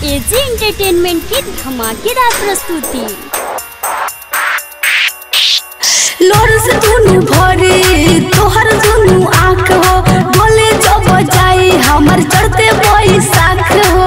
AG entertainment की धमाकेदार प्रस्तुति लोर से दुनु भरे तोहर दुनु आँख हो बोले जब जाई हमर चढ़ते बैसाख हो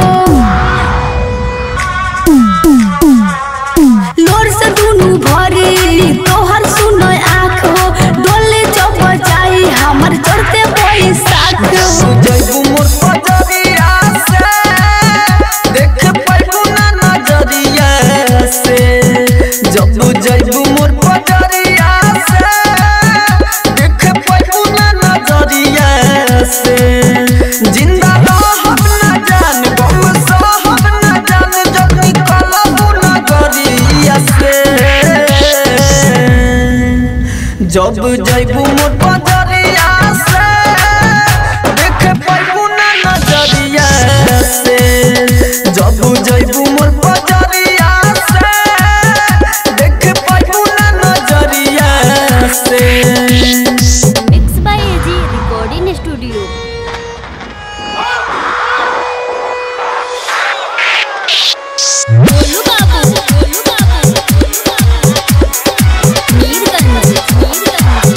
लोर से दुनु भरे तोहर सुनो आँख हो डोले जब जाई हमर चढ़ते बैसाख हो जैबू मोर पजरिया से देख पाइबू ना नजरिया से जब जैबू मोर पजरिया से देख पाइबू ना नजरिया से जिंदा रहब ना जान गम सहब ना जान जब निकलबू नजरिया से जब जैबू मोर पजरिया से देख पाइबू ना नजरिया से जब जैबू मोर पजरिया से देख पाइबू ना नजरिया से mix by AG recording studio Golu Babu Golu बाबू मीरगंज मीरगंज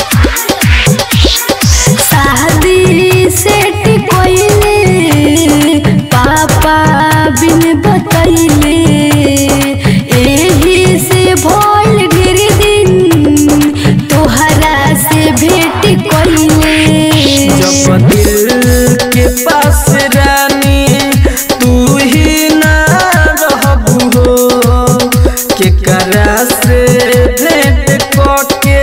शादी सेट कोइले पापा बिन बतैले एही से भोल गिर दिन तोहरा से भेट कोइले जब दिल के पास रानी तू ही ना रहबू हो के करा से भेंट करके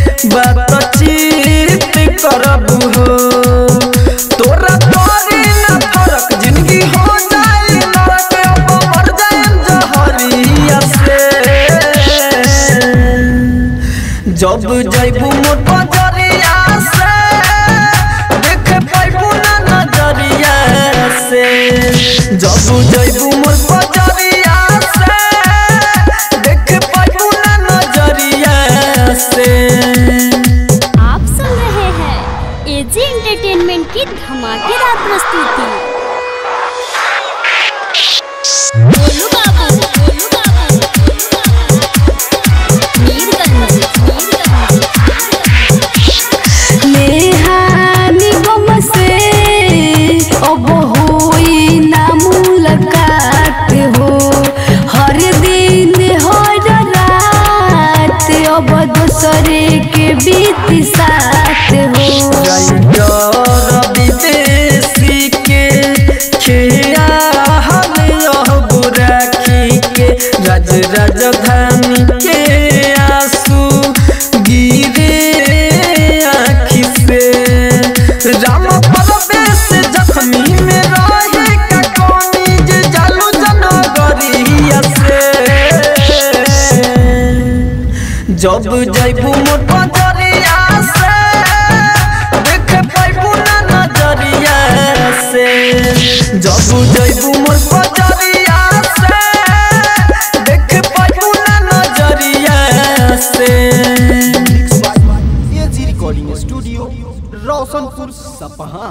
बातचीत करबू हो तोरा तोरी ना फरक जिंदगी हो जाए नरक अब मर जाए जहरिया से जब जैबू मोर पजरिया से देख पाइबू ना नजरिया से जब जैबू मोर पजरिया से देख पाइबू ना नजरिया से आप सुन रहे हैं एजी एंटरटेनमेंट की धमाकेदार प्रस्तुति गोलू बाबू गोलू बाबू मीरगंज मीरगंज नेहानी गम से अब होई ना मुलाकात हो हर दिन हर रात अब दूसरे के बीत साथ हो राइटर विदेशी के खिया हम यह बुराखी के राज राजधानी के आंसू गिरे आँखि से राम परवेश जख्मी में रहे का कोनी जे जालू जनगरिया से जब जैबू मोर पजरिया से देख पाइबू ना नजरिया से जब जैबू मोर पजरिया से देख पाइबू ना नजरिया से एजी रिकॉर्डिंग स्टूडियो रोशनपुर सपहा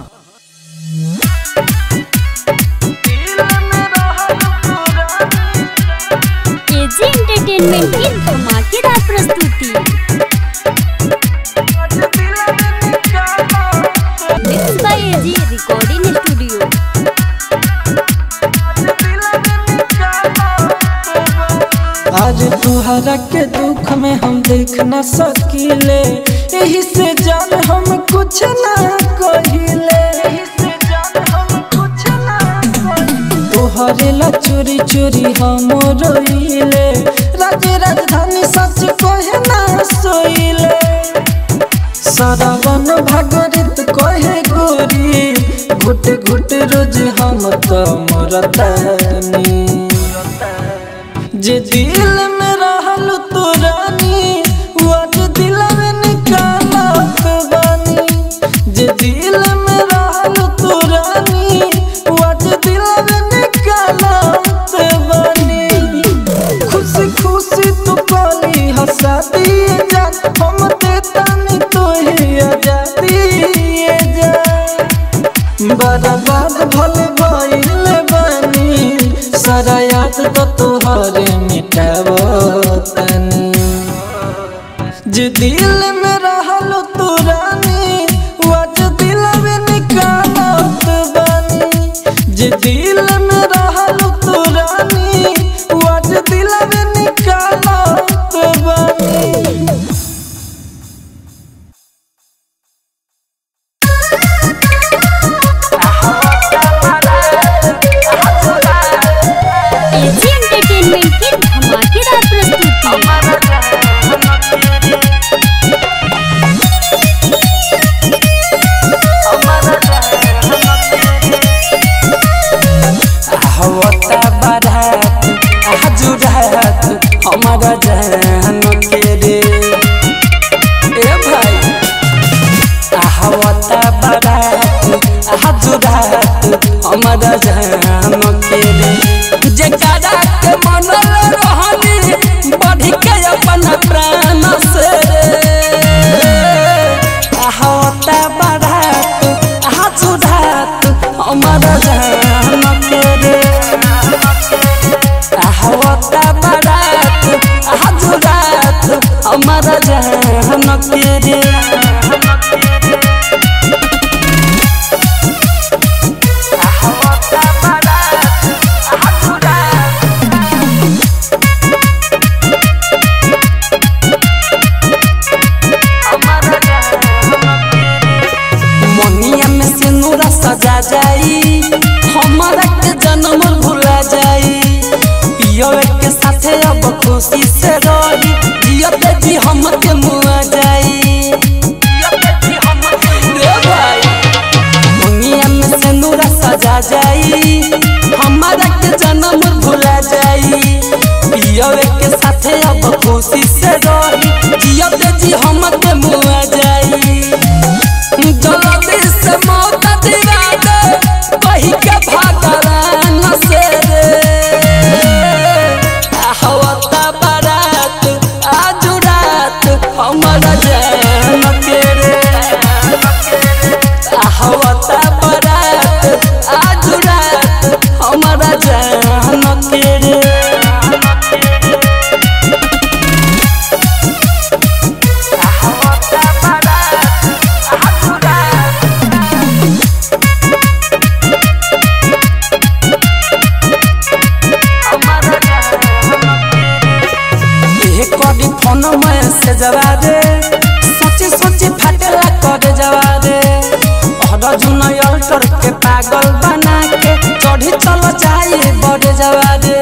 एजी एंटरटेनमेंट की धमाकेदार प्रस्तुति mix by AG recording studio आज तुहरा के दुख में हम देख न सकीले यही से जान हम कुछ ना कहिले तोहरे ला चोरी चोरी हम रोइले राज राजधानी सच कहे ना सोइले सारावन भागरित कहे गोरी घुट घुट रोज हम तो मरतानी जे दिल में रहल तो रानी वो आज दिल में निकालत बानी जे दिल में रहल तो रानी वो आज दिल में निकालत बानी खुशी खुशी तू कली हंसा दिए जा हम ते तानी तो ही आजादी जा बर्बाद भले भइल बानी सारा जे दिल में रहल तू रानी वज दिल में निकालत बानी जे दिल में रहल तू रानी वज दिल में निकालत बानी एजी एंटरटेनमेंट की धमाकेदार प्रस्तुति हवता बारात हजुरात हमारा जान के रे ए भाई हवता बारात हजुरात हमारा जान के रे जकरा के मन रहनी बढ़ के अपन प्राण से रे हवता बारात हजुरात हमारा जान के रे हवता बारात हजुरात हमारा जान के रे मनिया में से नूरा सजा जाई हमारा के जन्म भुला जाई पियोवे के साथे अब खुशी से रही जियते जी हम के मुआ जाई रे भाई मनिया में से नूरा सजा जाई हमारा के जन्म भुला जाई पियोवे के साथे अब खुशी से रही जियते जी हम के मुआ जाई जल्दी से मौत दिला दे कही के भगवान से रे हवता बारात आज रात हमारा जान के रे हवता बारात आज रात हमारा जान के रे एहे करी फोन में से जवा दे सोची सोची फाटेला करे जवा दे हर जुन अल्टर के पागल बना के चढ़ी चल जाए बड़े जवा दे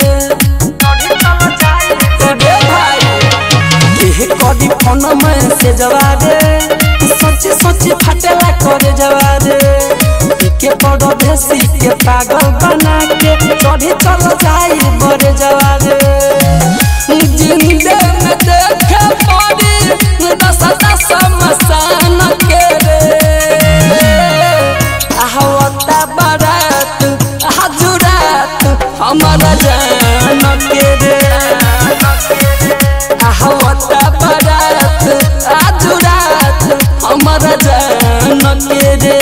रे भाई एहे करी फोन में से जवा दे सोची सोची फाटेला करे जवा दे के बड़ देसी के पागल बना के चढ़ी चल जाए बड़े जवा दे जिंदे में देखे पड़ी दस दस मसान के रे हवता बारात हजुरात हमारा जान के रे हवता बारात हजुरात हमारा जान के रे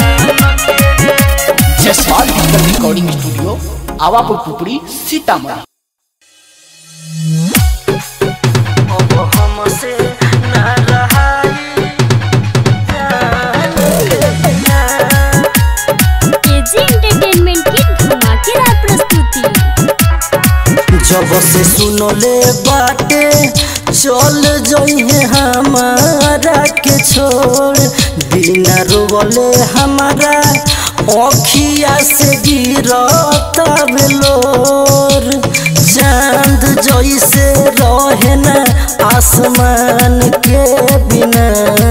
Jaspal digital recording studio Awapur Pupri Sitamarhi अब हमसे ना रहाई एजी एंटरटेनमेंट की धमाकेदार प्रस्तुति जब से सुनले बाटे चल जइहे हमारा के छोड़ बिना रोवले हमारा अखिया से गिरता बेलोर चांद जैसे रहे ना आसमान के बिना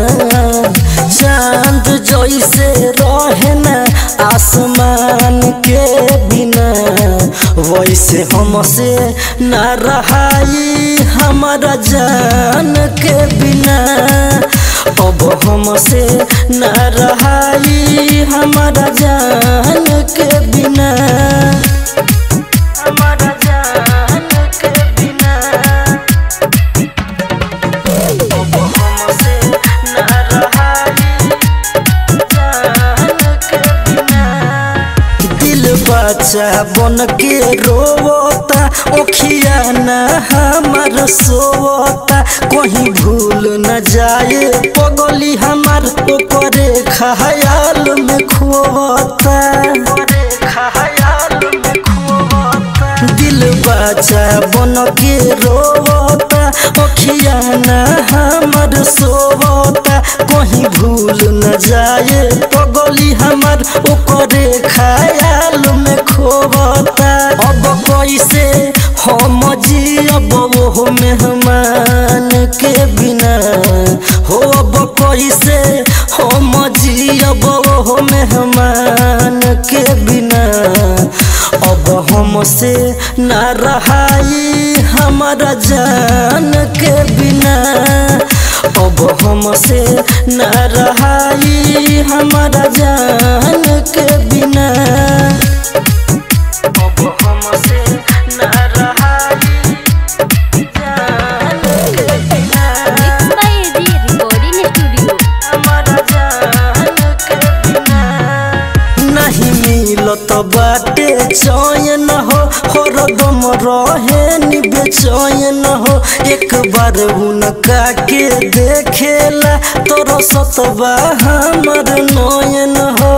चांद जैसे रहे ना आसमान के बिना वैसे हमसे न रहाई हमारा जान के बिना अब हमसे न रहाई हमारा जान के बिना हमारा जान के बिना अब हमसे न रहाई जान के बिना दिल बा बच्चा बन के रोवता ओखिया न हमार सोवता कहीं भूल न जाए पगली हमार ओकरे खयाल में खोवता दिल बच्चा बन के रोवता ओखिया न हमर सोवता कहीं भूल न जाए पगली हमर ओकरे खयाल में खोवता अब कैसे हम जियब वो मेहमान के बिना हो अब कैसे हम जियब वो मेहमान के बिना अब हमसे न रहाई हमारा जान के बिना अब हमसे न रहाई हमारा जान के बिना अब हमसे न रहाई जान के बिना mix by AG recording studio हमारा जान के बिना नहीं मिलत बाटे चयन हो हरदम रहे निबे चयन हो एक बार उनका के देखेला तोर सतबा हमर नयन हो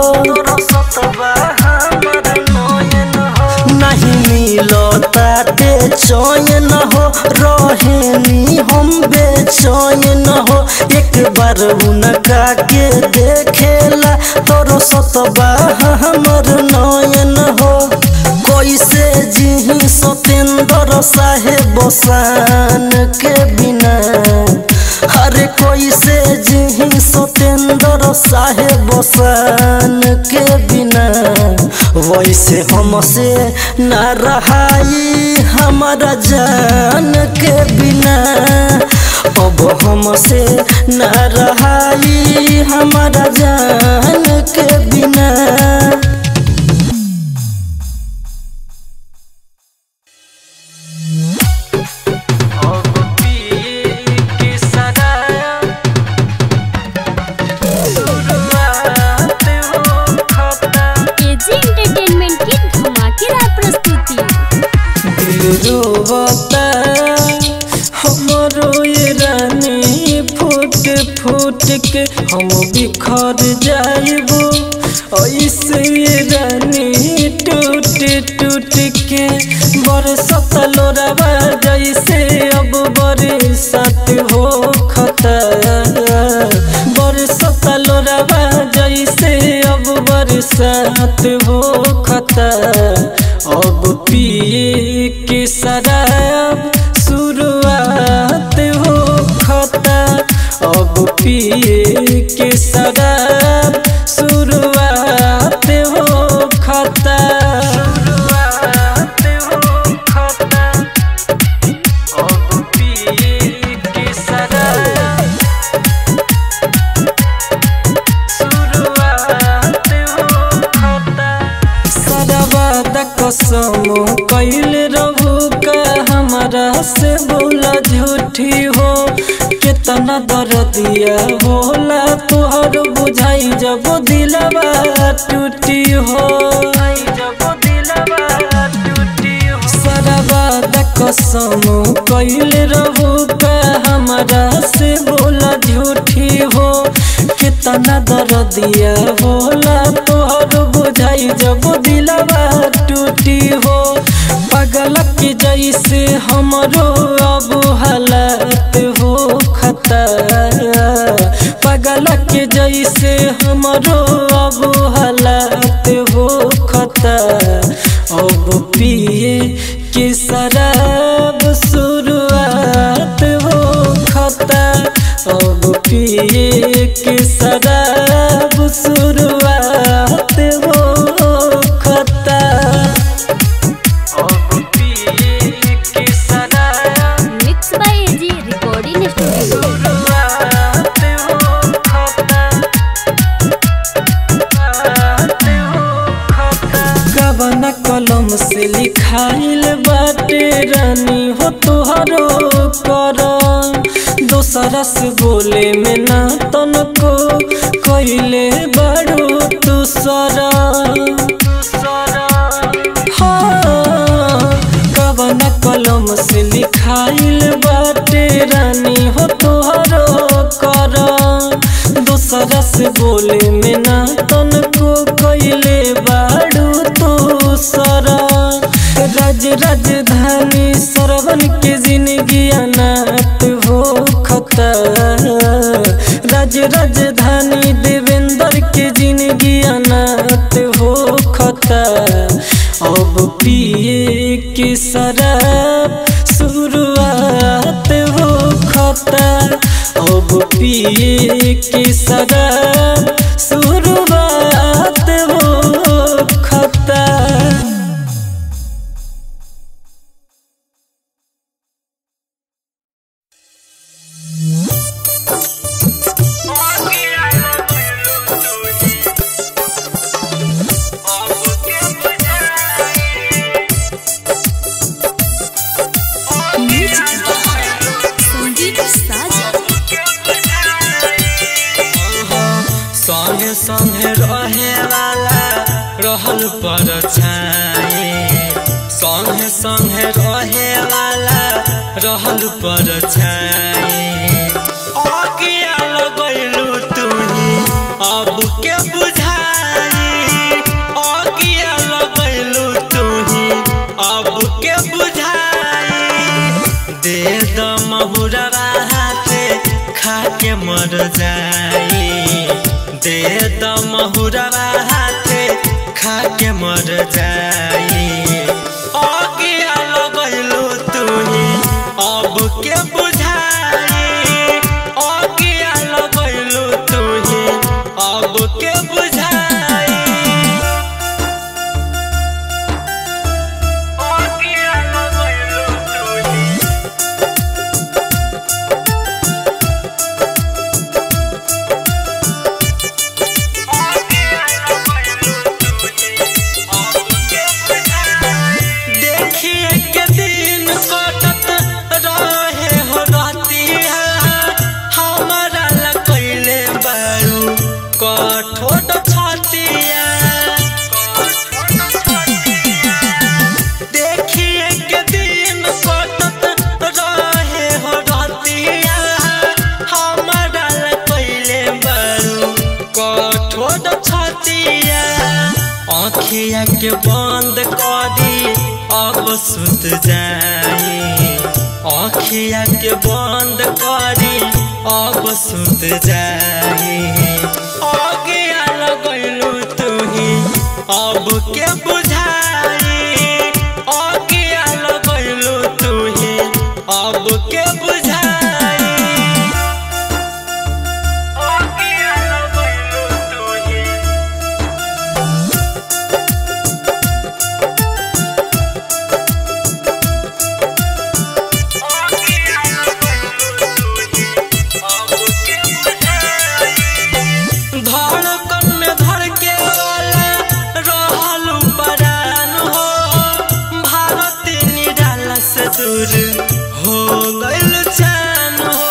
नहीं मिलताटे चयन हो रहेनी हम बेचैन हो एक बार उनका के देखेला तोर सतबा हमर नयन हो कैसे जिही सतेंद्र साहेब बसान के बिना अरे कैसे जिही सतेंद्र साहेब बसान के बिना वैसे हमसे न रहाई हमारा जान के बिना अब हमसे न रहाई हमारा जान के बिना एजी एंटरटेनमेंट की धमाकेदार प्रस्तुति रोवता हमरो ये रानी फूट फूट के हम बिखर जाइबो ऐसे ये रानी टूट टूट के बरसत लोरावा जैसे अब बरसात हो खता बरसत लोरावा जैसे अब बरसात हो खता अब पिए के शराब शुरुआत हो खता अब पिए के शराब शुरुआत हो खता शुरुआत हो खता अब पिए के शराब शुरुआत हो खता सदाबाद कसम कैल रहू का हमारा से बोला झूठी हो कितना दर्दिया होला तुहर बुझाई जब दिलवा टूटी हो जब दिलवा टूटी हो सदाबाद कसम कैल रहू का हमारा से बोला झूठी हो कितना दर्दिया होला तोहर बुझाई जब दिलवा टूटी हो पागल के जैसे हमरो अब हालत हो खता पागल के जैसे हमरो अब हालत हो खता अब पिए के शराब शुरुआत हो खता अब पिए के शराब शुरुआत हो खता अब पिए के शराब mix by AG recording studio शुरुआत हो खता कवन कलम से लिखाइल बाटे रानी हो तुहरो कर दोसरा से बोले में ना तनको कैले बड़ो दूसरा के जिंदगी अनाथ हो खता राज राजधानी देवेंद्र के जिंदगी अनाथ हो खता अब पिए के शराब शुरुआत हो खता अब पिए के शराब शुरुआत हो खता संगीत साजन संगे संगे रहे वाला रहल पर छाए संगे संगे रहे वाला रहल पर छाए अगिया लगैलू तुही अब के बुझाई अगिया लगैलू तुही अब के बुझाई दे द महुरवा हाथे खा के मर जाई दे द महुरवा हाथे खा के मर जाई अगिया लगैलू तुही अब के बुझाई अगिया लगैलू तुही अब के बुझाई अगिया लगैलू तुही देखिए के दिन कटत रहे हो रहतिया हमारा लकैले बारू कठोट छतिया देखिए के दिन कटत रहे हो रहतिया हमारा लकैले बारू कठोट छतिया आँखिया के बंद करी अब सुत जाई आँखिया के बंद करी अब सुत जाई आगिया लगैलू तुही अब के बुझाई आगिया लगैलू तुही अब के बुझाई आगिया लगैलू तुही धड़कन में धड़के वाला रहलू परान हो भारत निराला से दूर हो गइल चैन हो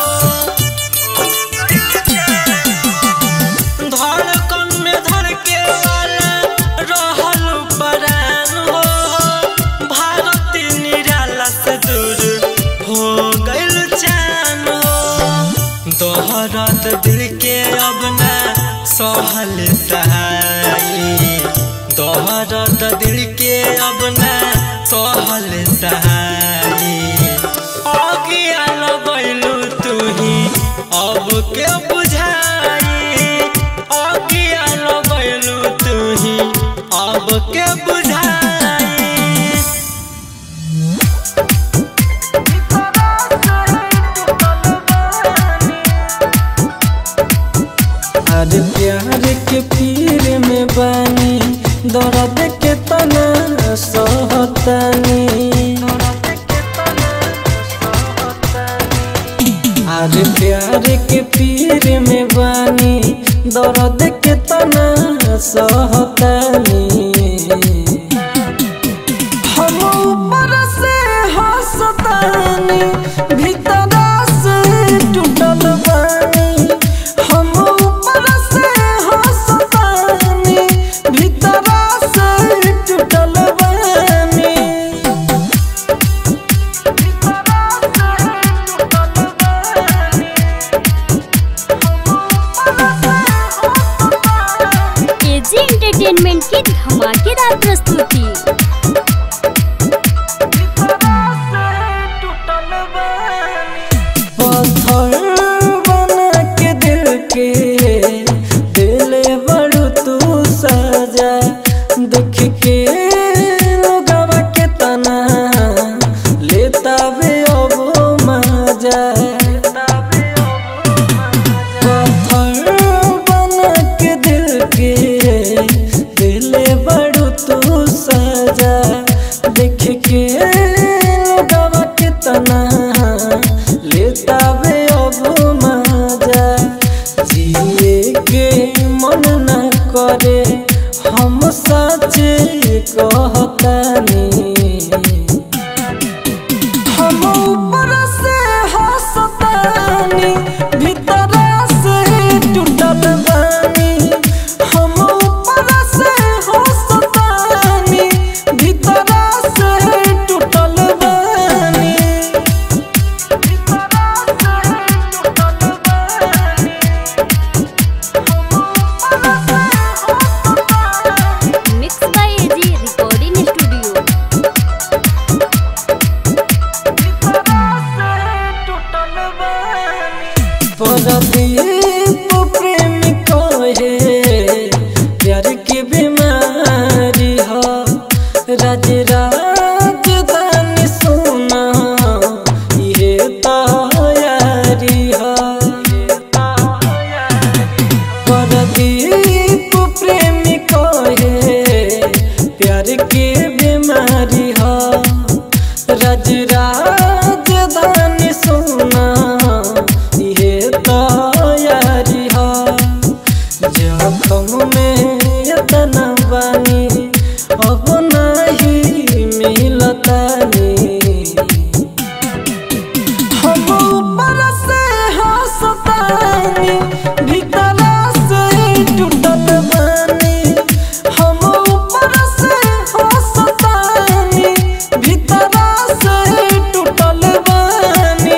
धड़कन में धड़के वाला रहलू परान हो भारत निराला से दूर हो गइल चैन हो दोहरत दिल के अब ना सहल सहाई दोहरत दिल के अब ना सहल सहाई अगिया लगैलू तुही अब के बुझाई अगिया लगैलू तुही अब के बुझाई अरे प्यार के पीर में बानी दर्द के तना सहतानी अरे प्यार के पीर में बानी दर्द के तना सहतानी हम ऊपर से हंसतानी भीतर से टूटल बानी हम ऊपर से हंसतानी भीतर से टूटल बानी हम ऊपर से हंसतानी भीतर से टूटल बानी हम ऊपर से हंसतानी भीतर से टूटल बानी mix by AG recording studio परदीप प्रेम कहे प्यार की बीमारी हो राज राजधानी सोना ये तैयारी हो परदीप प्रेम कहे प्यार की बीमारी हो राज राजधानी सोना ये तैयारी हो जखम में यतना बानी अब नहीं मिलतानी हम ऊपर से हंसतानी भीतर से टूटल बानी हम ऊपर से हंसतानी भीतर से टूटल बानी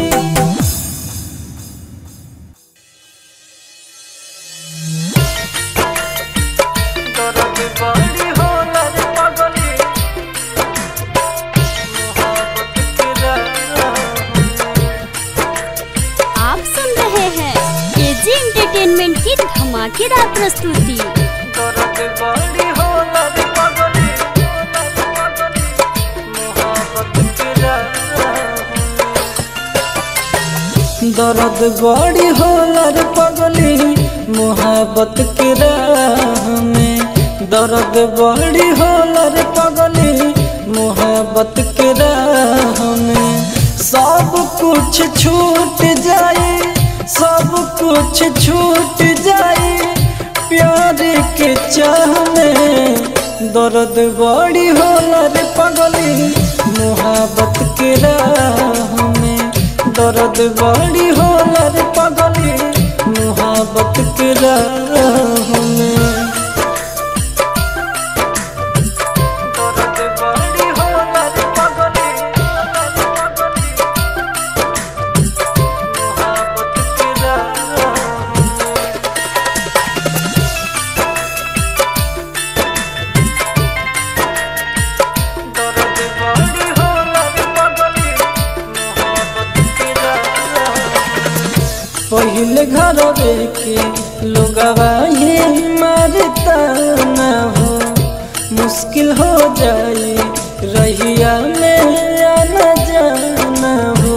आप सुन रहे हैं एजी एंटरटेनमेंट की धमाकेदार प्रस्तुति दर्द बड़ी होला रे पगली मोहब्बत के राह में दर्द बड़ी होला रे पगली मोहब्बत के राह में सब कुछ छूट जाए सब कुछ छूट जाए प्यार के चाह में दर्द बड़ी होला रे पगली मोहब्बत के राह में दर्द बड़ी होला रे पगली मोहब्बत के राह में दर्द बड़ी होला रे पगली मोहब्बत के राह में दर्द बड़ी होला रे पगली मोहब्बत के राह पहले घर के लोगवा ये मारता न हो मुश्किल हो जाए रहिया में आना जाना हो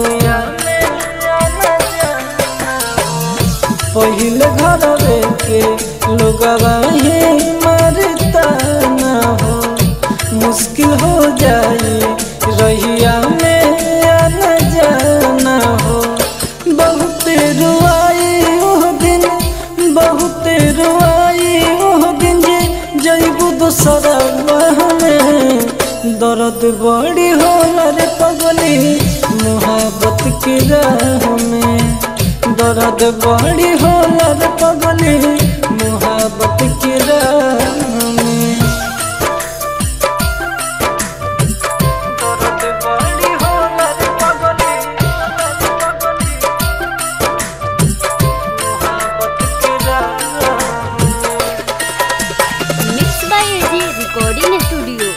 पहले घर के लोगवा ये मारता न हो मुश्किल हो जाए रहिया में आना जाना हो बहुत रुआई ओह दिन बहुत रुआई ओह दिन जे जैबू दोसरा में दर्द बड़ी होला रे पगली मोहब्बत के राह में दर्द बड़ी होला रे पगली मोहब्बत के राह में दर्द बड़ी होला रे पगली मोहब्बत के राह में mix by AG recording studio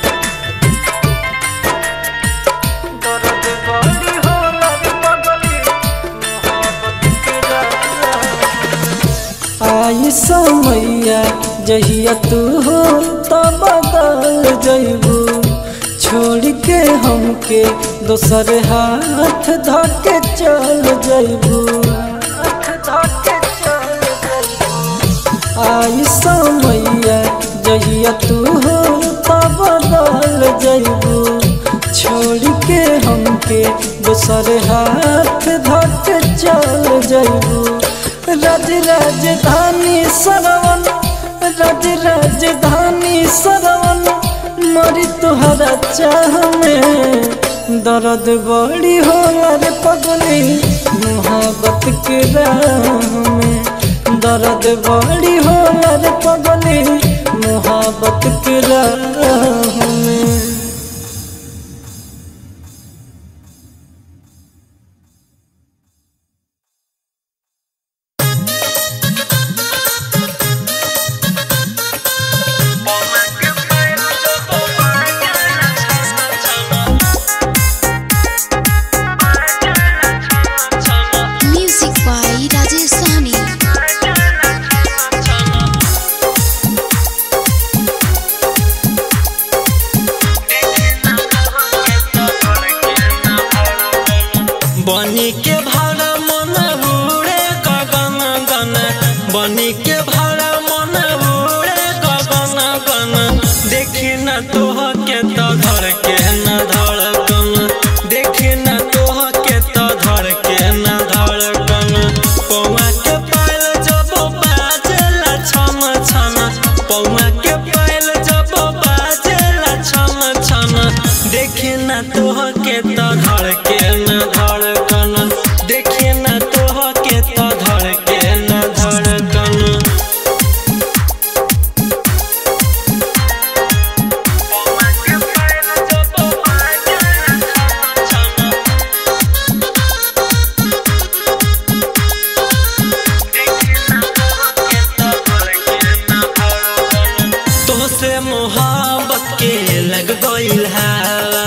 दर्द बड़ी होला रे पगली मोहब्बत के राह आई समैया जहिया तू हो तो बदल जइबू छोड़ के हमके दोसर हाथ धके चल जइबू आई समैया जहिया तू हो तो बदल जइबू छोड़ के हमके दोसर हाथ धके चल जइबू राज राजधानी सरवन राज राजधानी सरवन मरी तुहरा चाह में दर्द बड़ी होला रे पगली मोहब्बत के राह में दर्द बड़ी होला रे पगली मोहब्बत के राह में Music by Rajesh Sahni. बनी के भाड़ा मन उड़े गगन गन बनी के भाड़ा मन उड़े गगन गन देखी न तोह के तो धर के न धड़कन देखी न तोह के तो धर के न धड़कन पौआ के पायल जब बाजेला छम छम पौआ के पायल जब बाजेला छम छम देखी न तोह के तो धर के न धड़कन देखी न तोह के तो धर के न धड़कन तोहसे मोहब्बत के लग गइल हवा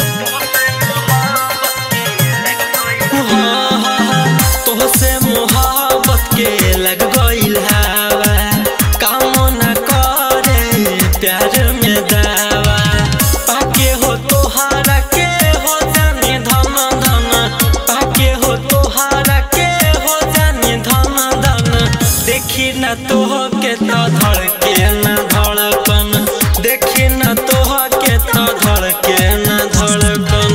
हाँ, हाँ, तोहसे मोहब्बत के लग गइल हवा काम न करे प्यार में दावा पाके हो तोहारा के हो जाने धन धन पाके हो तोहारा के हो जाने धन धन देखी न तोह के तो धड़ के न धड़कन देखी न तोह के तो धड़ के न धड़कन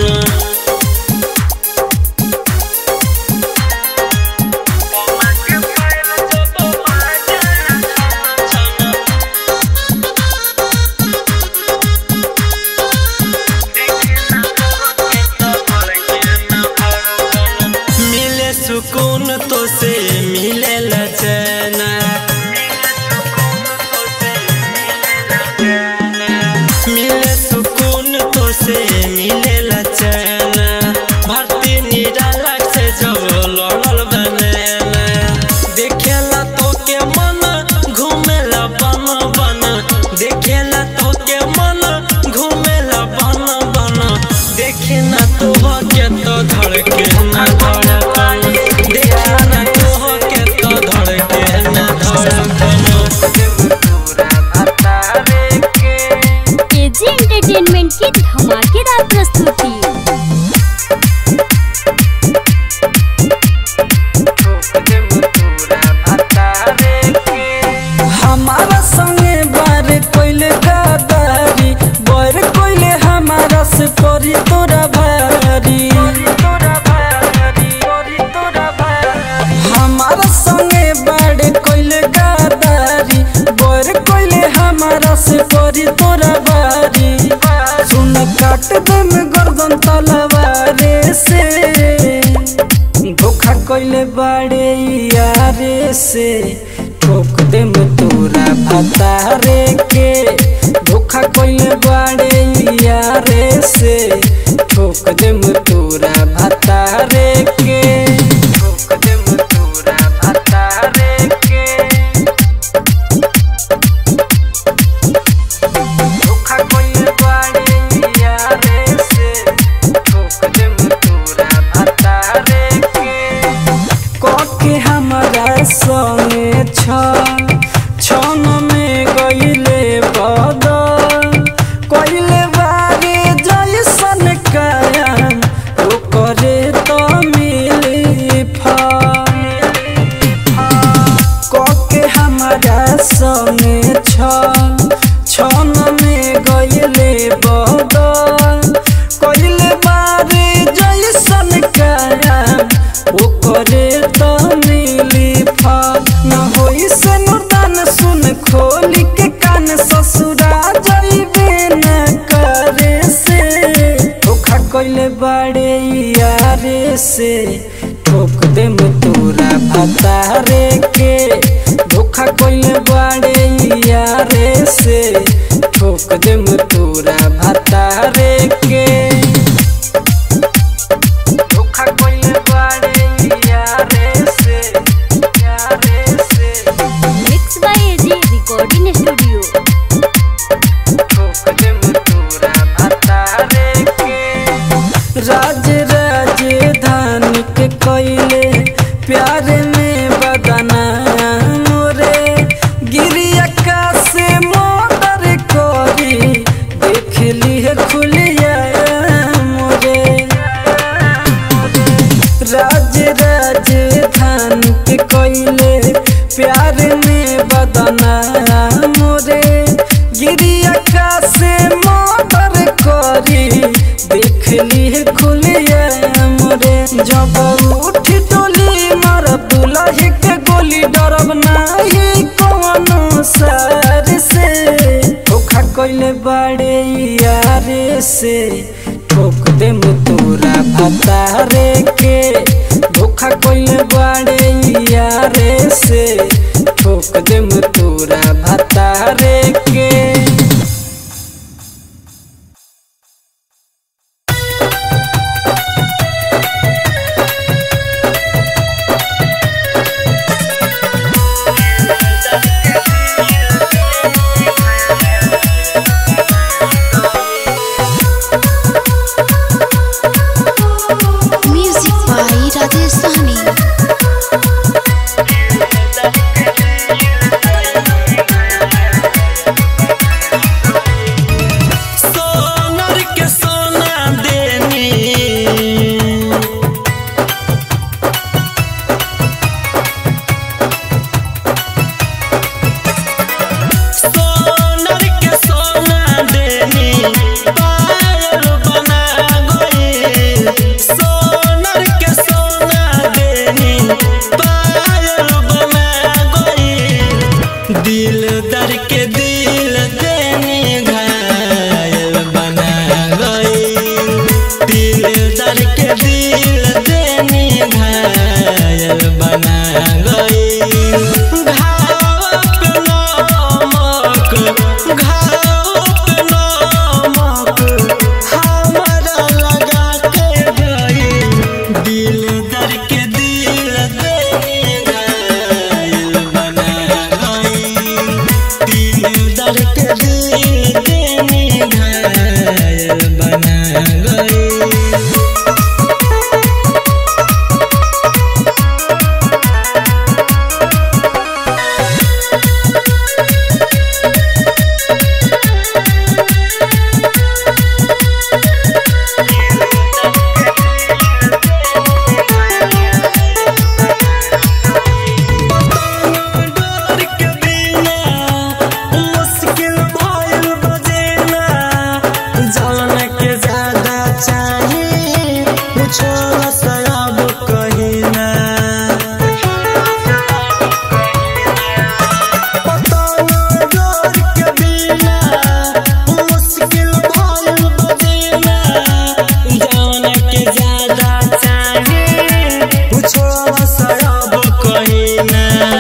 मिले सुकून तो से मिले लचना मिले सुकून तो से मिले लचना भर्ती निराला से जब लड़ल बनेला देखेला तो के मन घूमेला बन बन देखेला तो के मन घूमेला बन बन देखे ना तो के तो धड़के ना धड़कन देखे ना तो के तो धड़के ना धड़कन एजी एंटरटेनमेंट की धमाकेदार प्रस्तुति हमारा संगे बार कोइले गादारी बर कोइले हमारा से परी तोरा भारी हमारा संगे बार कोइले गादारी बर कोइले हमारा से परी तोरा भारी सुन काट दे में गर्दन तलवारे से धोखा कइले बाड़े यारे से ठोक दे में तोरा भतारे के धोखा कइले बाड़े यारे से ठोक दे में तोरा भतारे के ठोक दे में तोरा भतारे के धोखा कइले बाड़े यारे से ठोक दे में तोरा भतारे के कके हमरा संगे छ छन में गइले बदल कइले बारे जैसन काया ओकरे त मिली फल कके हमरा संगे छ छन में गइले बदल कइले बारे जै कोइले बड़े यारे से ठोक दे में तोरा भतारे के धोखा कोइले बड़े यारे से ठोक दे में तोरा भतारे के धोखा कोइले बड़े यारे से यारे से mix by AG recording studio ठोक दे में तोरा भतारे के राज राजधानी के कोइले प्यार में बदना मोरे गिरिया का से मोटर कोरी देख ली है खुलिया मोरे राज राजधानी के कोइले प्यार में बदना मोरे गिरिया का से मोटर कोरी देख ली है खुलिया मोरे जब उठ टोली मर दुलही के गोली डरब नाही कौनो सर से धोखा कोइले बड़े यारे से ठोक दे में तोरा भतारे के धोखा कोइले बड़े यारे से ठोक दे में तोरा भतारे के म्यूजिक बाई राजेश सहनी सोनर के सोना देनी सोनर के सोना देनी पायल बना गई सोनर के सोना देनी पायल बना गई दिल दर के दिल देनी घायल बना गई दिल दर के दिल देनी घायल बना गई घाव पे नमक घाव पे नमक हमरा लगा के गई दिल दर के दिल देनी घायल बना गई दिल दर के दिल देनी घायल बना गई डर के बिना मुश्किल भइल बजेना जान के ज्यादा चाहिए कुछो सयाब कहिना पता न डर के बिना मुश्किल भइल बजेना जान के ज्यादा चाहिए कुछो सयाब कहिना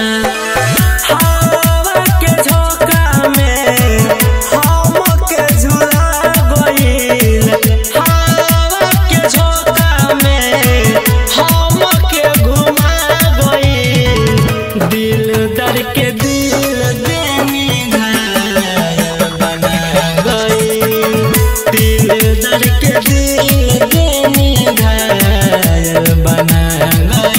हवा के झोंका में हमके झुला गइल हवा के झोंका में हमके घुमा गइल दिल दर के दिल देनी घायल बना गइल दिल दर के दिल देनी घायल बना गइल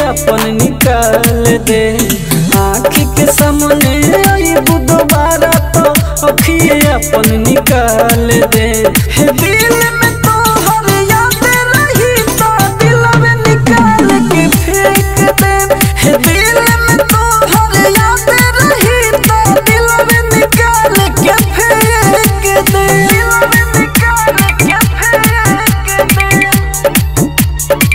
अपन निकाल दे आँखी के सामने आई दोबारा तो अखिए अपन निकाल दे हे दिल में तो हर याद रही तो दिल में निकाल के फेंक दे हे दिल में तो हर याद रही तो दिल में निकाल के फेंक दे दिल में निकाल के फेंक दे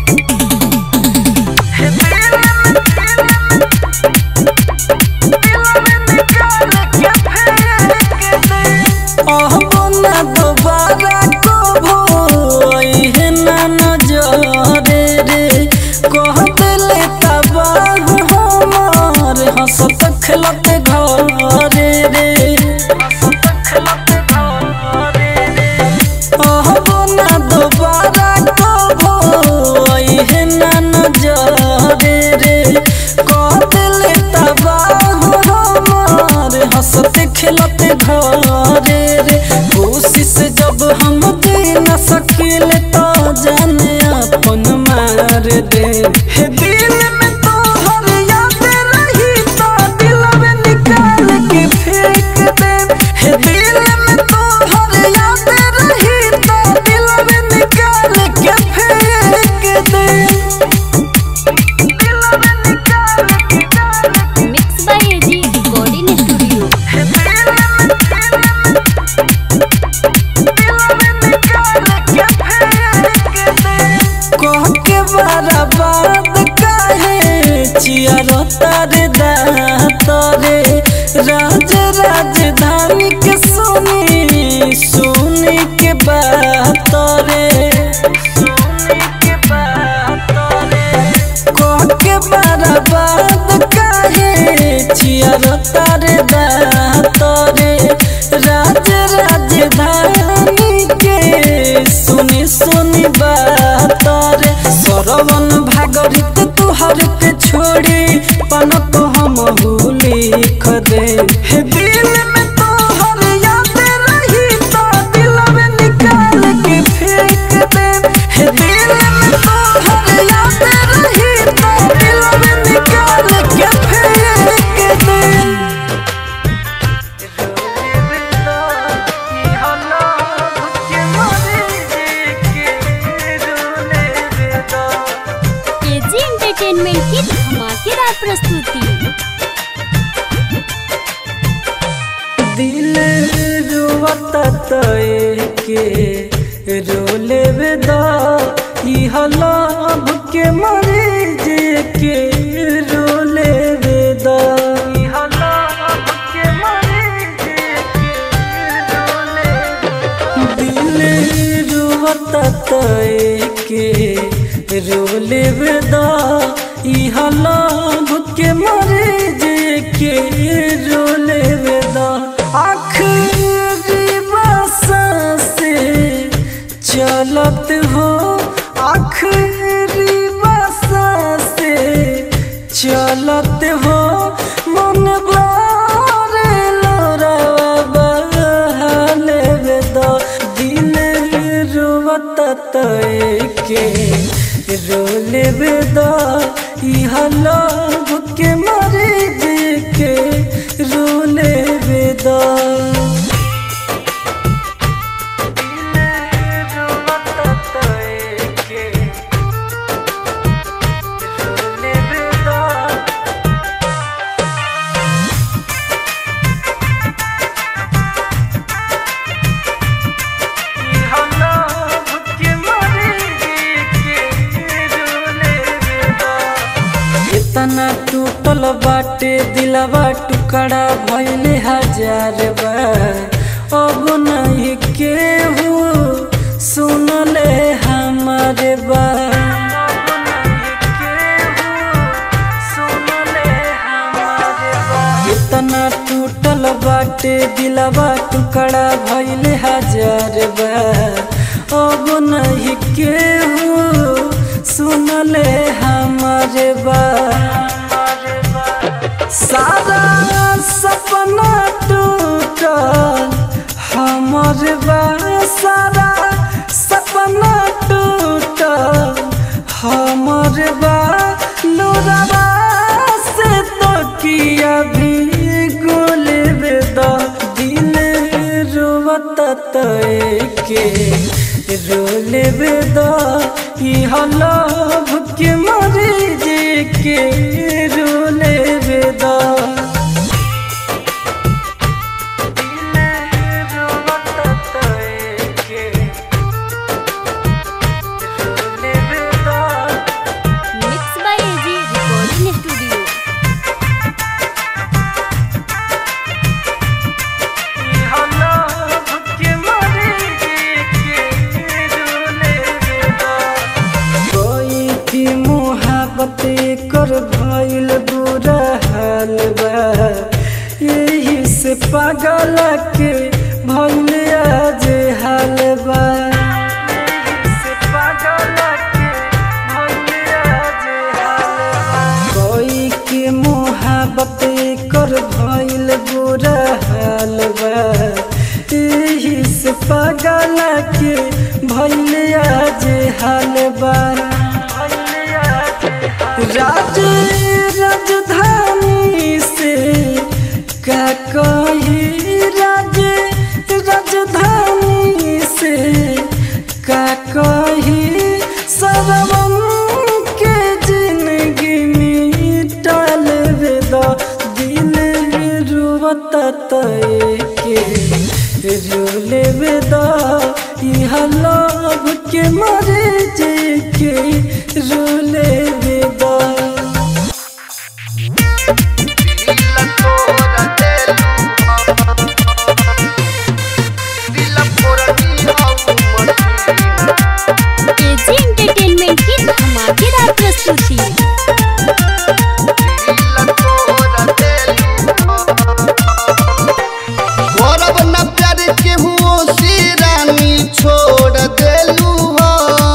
ना दोबारा कबो है ना नजरे रे कह दिले तबाह हमार हंसत खेलत घरे रे हंसत खेलत घरे रे कहबो ना दोबारा कबो है ना नजरे रे कह दिले तबाह हमार हंसत खेलत घरे रे कोशिश जब हम दे न सकिल तो जाने अपन मार दे हे दिल में तो हर याद रही तो दिल में निकाल के फेंक दे हे दिल में तो हर याद रही तो दिल में निकाल के फेंक दे दिल में निकाल के mix by AG recording studio कह के बर्बाद काहे चियारो तारे दातरे राज राजधानी के सुनी सुनी के बात रे सुनी के बात रे कह के बर्बाद काहे चियारो तारे दातरे राज राजधानी के सुनी सुनी बात रे सरवन भागरित तुहर के छोड़ी पन तो हम लिख दे हे दिल में तो हर याद रही तो दिल में निकाल के फेंक दे हे दिल में तो हर याद रही तो दिल में निकाल के फेंक दे एजी एंटरटेनमेंट की धमाकेदार प्रस्तुति दिल रुवता तय के रोले बेदा इह लाभ के मरे जे के रोले बेदा इह लाभ के मरे जे के रोले दिल रुवता तय के रोले बेदा इह लाभ के मरे जे के रोले बेदा आखिरी बसा से चलत हो आखिरी बसा से चलत हो मन बारे लोरावा बहाले बेदा दिल रुवत तय के रोले बेदा इह लाभ के मरे जे के रोले बेदा इतना टूटल बाटे दिलवा टुकड़ा भइले हजार बार अब नहीं केहू सुनले हमारे बात इतना टूटल बाटे दिलवा टुकड़ा भइले हजार बार अब नहीं केहू सुनले हमारे बात सारा सपना टूटल हमर बा सारा सपना टूटल हमर बा लोरा लोरावा से तो किया भी गोले बेदा दिल रोवता तय के रोले बेदा इह लभ के मरे जे के रोले बेदा mix by AG recording studio कोई की मोहब्बत कर भइल बुरा हाल बा यही से पागल के भइल आज हाल बा यही से पागल के भइल आज हाल बा। कोई के मोहब्बत कर भइल बुरा हाल बा यही से पागल के भइल आज हाल बा राज राजधानी से का कही राज राजधानी से का कही सरवम के जिंदगी मिटाल वेदा दिल रुवता तय के रोले वेदा यह लभ के मरे जे के रोले वेदा एजी एंटरटेनमेंट की धमाकेदार प्रस्तुति गौरव न प्यार के हुओ से रानी छोड़ देलू हो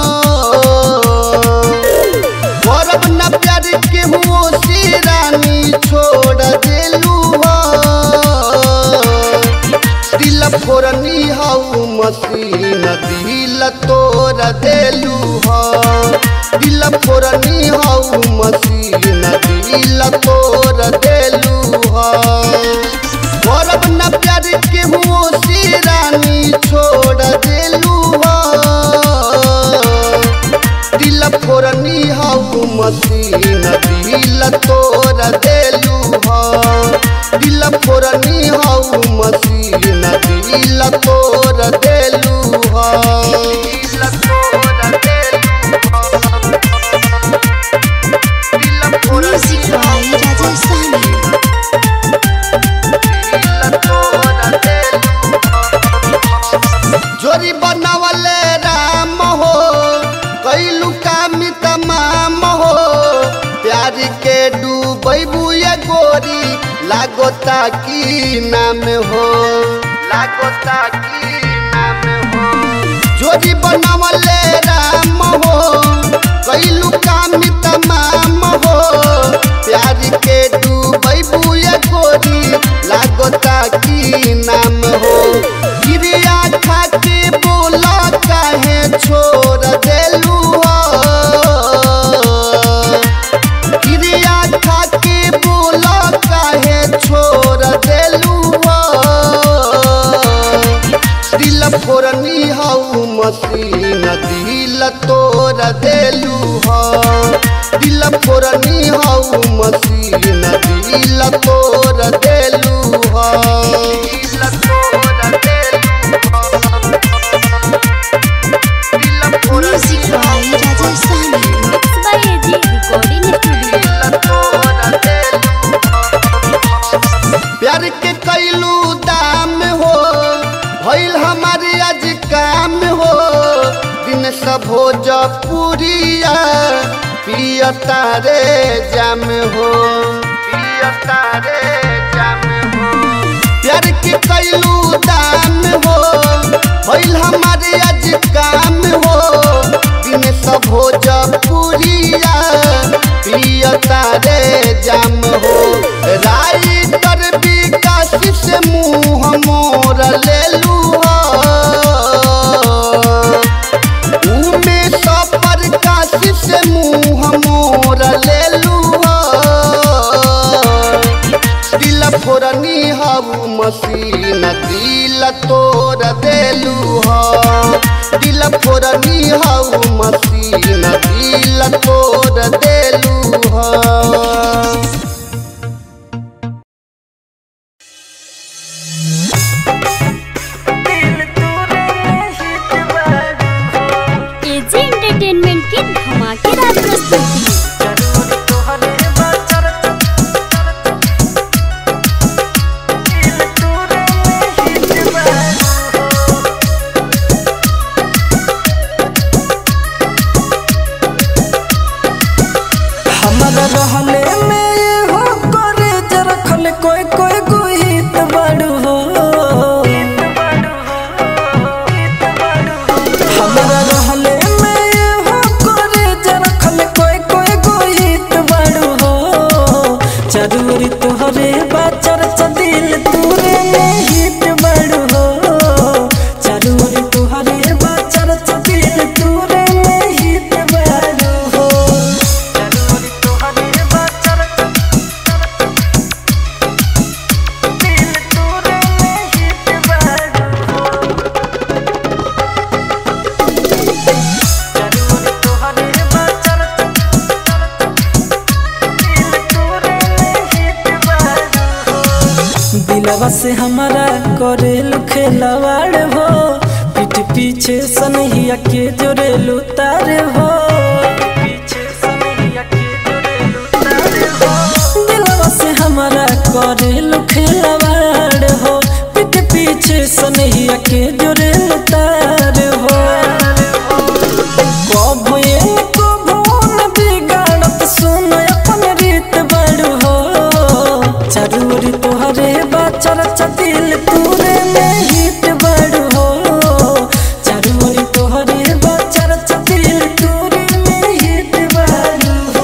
गौरव न प्यार के हुओ से रानी छोड़ देलू हो दिल फोरनी हाउ मसीन दिल तोड़ देलू हो दिल फोरनी हाउ मसीन दिल तोड़ देलू हो गौरव न प्यार के हुओ से रानी छोड़ देलू हो दिल फोरनी हाउ मसीन दिल तोड़ देलू हो दिल फोरनी हाउ मसीन दिल तोड़ देलू हो दिल तोड़ देलू हो दिल म्यूजिक बाय राजेश सहनी जोरी बनावले राम हो कैलू काम तमाम हो प्यार के डूबैबू ये गोरी लागोता की नाम हो लागोता की नाम हो जोरी बनावले राम हो कैलू काम तमाम हो प्यार के डूबैबू ये गोरी लागोता की नाम हो गिरिया खा के बोला काहे छोड़ देलू हो गिरिया खा के बोला काहे छोड़ देलू हो दिल फोरनी हाउ मसीन दिल तोड़ देलू हो दिल फोरनी हाउ मसीन दिल तोड़ देलू हो दिल तोड़ देलू हो दिल music by Rajesh Sahni mix by AG recording studio प्यार के कैलू दाम हो भइल हमारे आज काम हो दिन सब हो जपुरिया पियता रे जाम हो पियता रे जाम हो प्यार के कैलू दाम हो भइल हमारे आज काम हो दिन सब हो जपुरिया पियता रे जाम हो राइटर विकास से मुँह मोर लेलू हो उमे सफर काश से मुँह मोर लेलू हो हमारा रहले में ये हो करे जरा खले कोई कोई गुहित बड़ू हो हमारा रहले में ये हो करे जरा खले कोई कोई गुहित बड़ू हो जरूरी तोहरे बाचर दिल तूरे में हित बड़ू हो जरूरी तोहरे बाचर दिल तूरे में हित बड़ू हो जरूरी तोहरे बाचर दिल तूरे में हित बड़ू हो जरूरी तोहरे बाचर दिलवा से हमारा करेल खेलवाड़ हो पीठ पीछे सनहिया के जोरेलू तार हो दिलवा से हमारा करेल खेलवाड़ हो पीठ पीछे सनहिया के जोरेलू तार हो कबो इनको भूल बिगाड़त सुन अपन रीत बड़ हो जरूरी तोहरे बाचर दिल तूरे में हित बड़ हो जरूरी तोहरे बाचर दिल तूरे में हित बड़ हो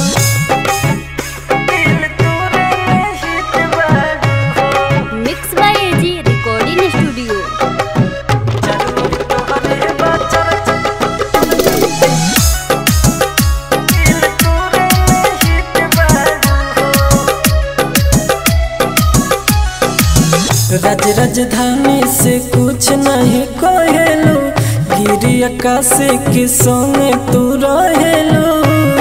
दिल तूरे में हित बड़ हो mix by AG recording studio जरूरी तोहरे बाचर राज राजधानी से कुछ नहीं कहेलू गिरी आकाश के संगे तू रहेलू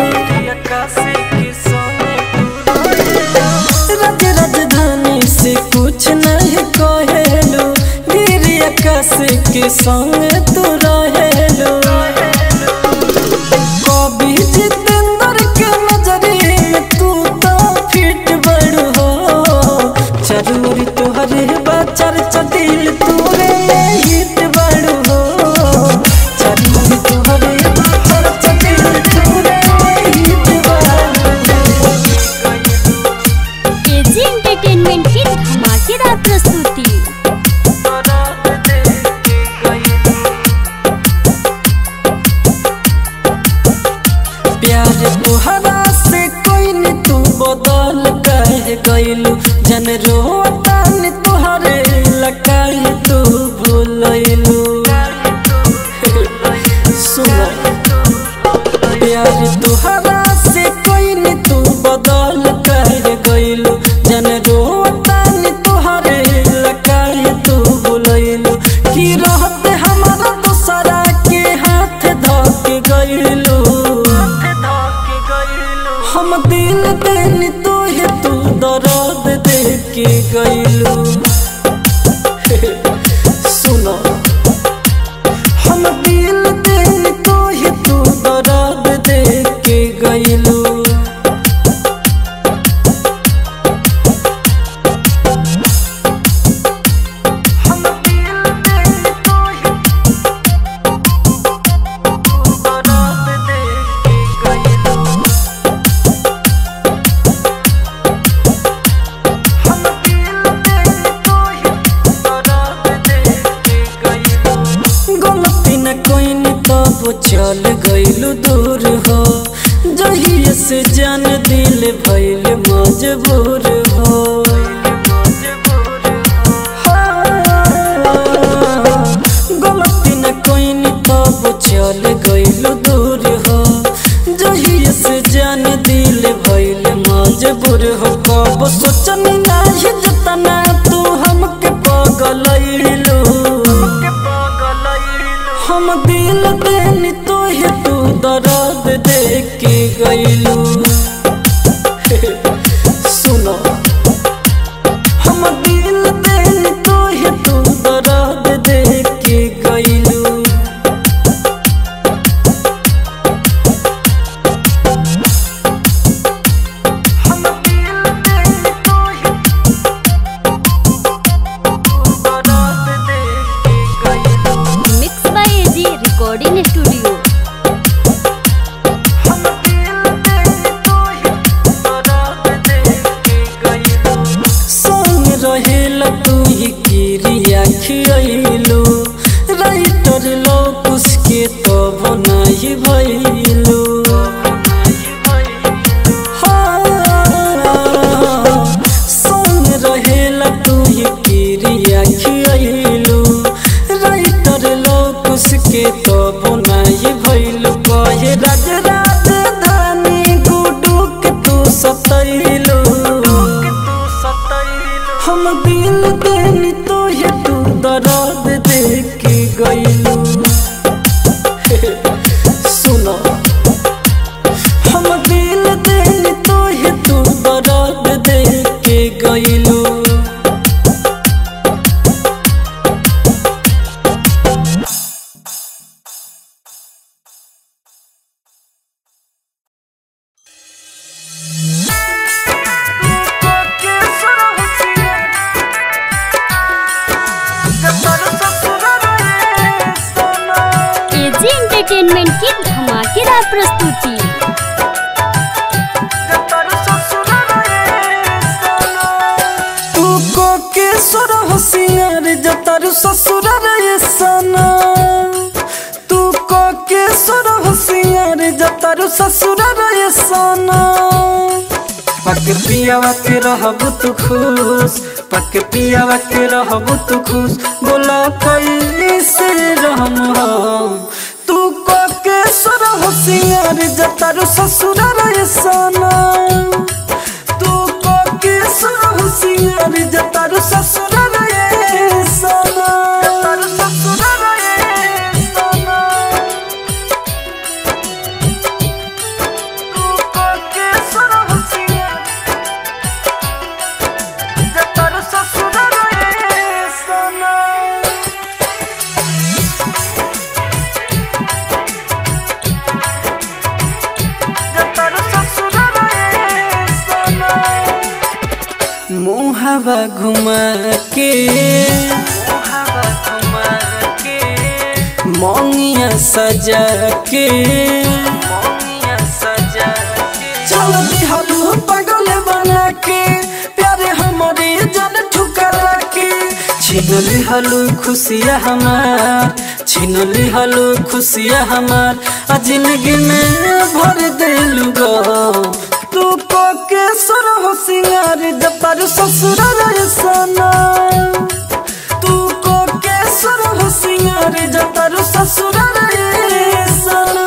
राज राजधानी से कुछ नहीं कहेलू गिरी आकाश के संगे तू रहेलू कभी जितेंद्र के नजरी में तू तो फिट बड़ हो जरूरी तोहरे बाचर दिल तूरे में हिट बड़ हो जरूरी तोहरे बाचर दिल तूरे में हिट बड़ हो एजी एंटरटेनमेंट की धमाकेदार प्रस्तुति प्यार तोहरा से कोई न तू बदल कह गइलू जन रोता न तोहरे लकाई तू भूलइलू सुनो प्यार तोहरा से कोई न तू बदल कह गइलू जन रोता न तोहरे लकाई तू भूलइलू की रहत हमारा दूसरा के हाथ धक गइलू हम दिल देनी तो है तू दर्द दे के गइलू सुनो हम दिल देनी तो है तू दर्द दे के गइलू हम दिल देनी तो है तू दर्द दे के गइलू गलती न कोई न तब चल गइलू दूर हो जहिए से जान दिल भइल मजबूर हो हाँ, गलती न कोई न तब चल गइलू दूर हो जहिए से जान दिल भइल मजबूर हो कब सोचनी नाही जतना तू हमके पगलइलू हम दिल देनी तो है तू दर्द दे के गइलू सुनो हम दिल देनी तो है तू दर्द दे के गइलू हम दिल देनी तो है तू दर्द दे के गइलू mix by AG recording studio हम दिल देनी दे तोहे तू दर्द दे के गइलू एजी एंटरटेनमेंट की धमाकेदार प्रस्तुति तू को के सुर होशियार जतर ससुर रे सना तू को के सुर होशियार जतर ससुर रे सना पक पियावा के रहब तू खुश पक पियावा के रहब तू खुश बोला कैसे रहम हम तू को के सुर होशियार जतर ससुर रे सना तू को के सुर होशियार जतर ससुर रे सना जतर ससुर रे सना तू को के सुर होशियार जतर ससुर रे सना मुहावा घुमा के मोंगिया सजा के चल दिहलू पगल बना के प्यारे हमारे जन ठुकरा के छीन लिहलू खुशिया हमार छीन लिहलू खुशिया हमार आ जिंदगी में भर देलू गो तू को के सुर हो सिंगार जपर ससुर रे सना तू को के सुर हो सिंगार जपर ससुर रे सना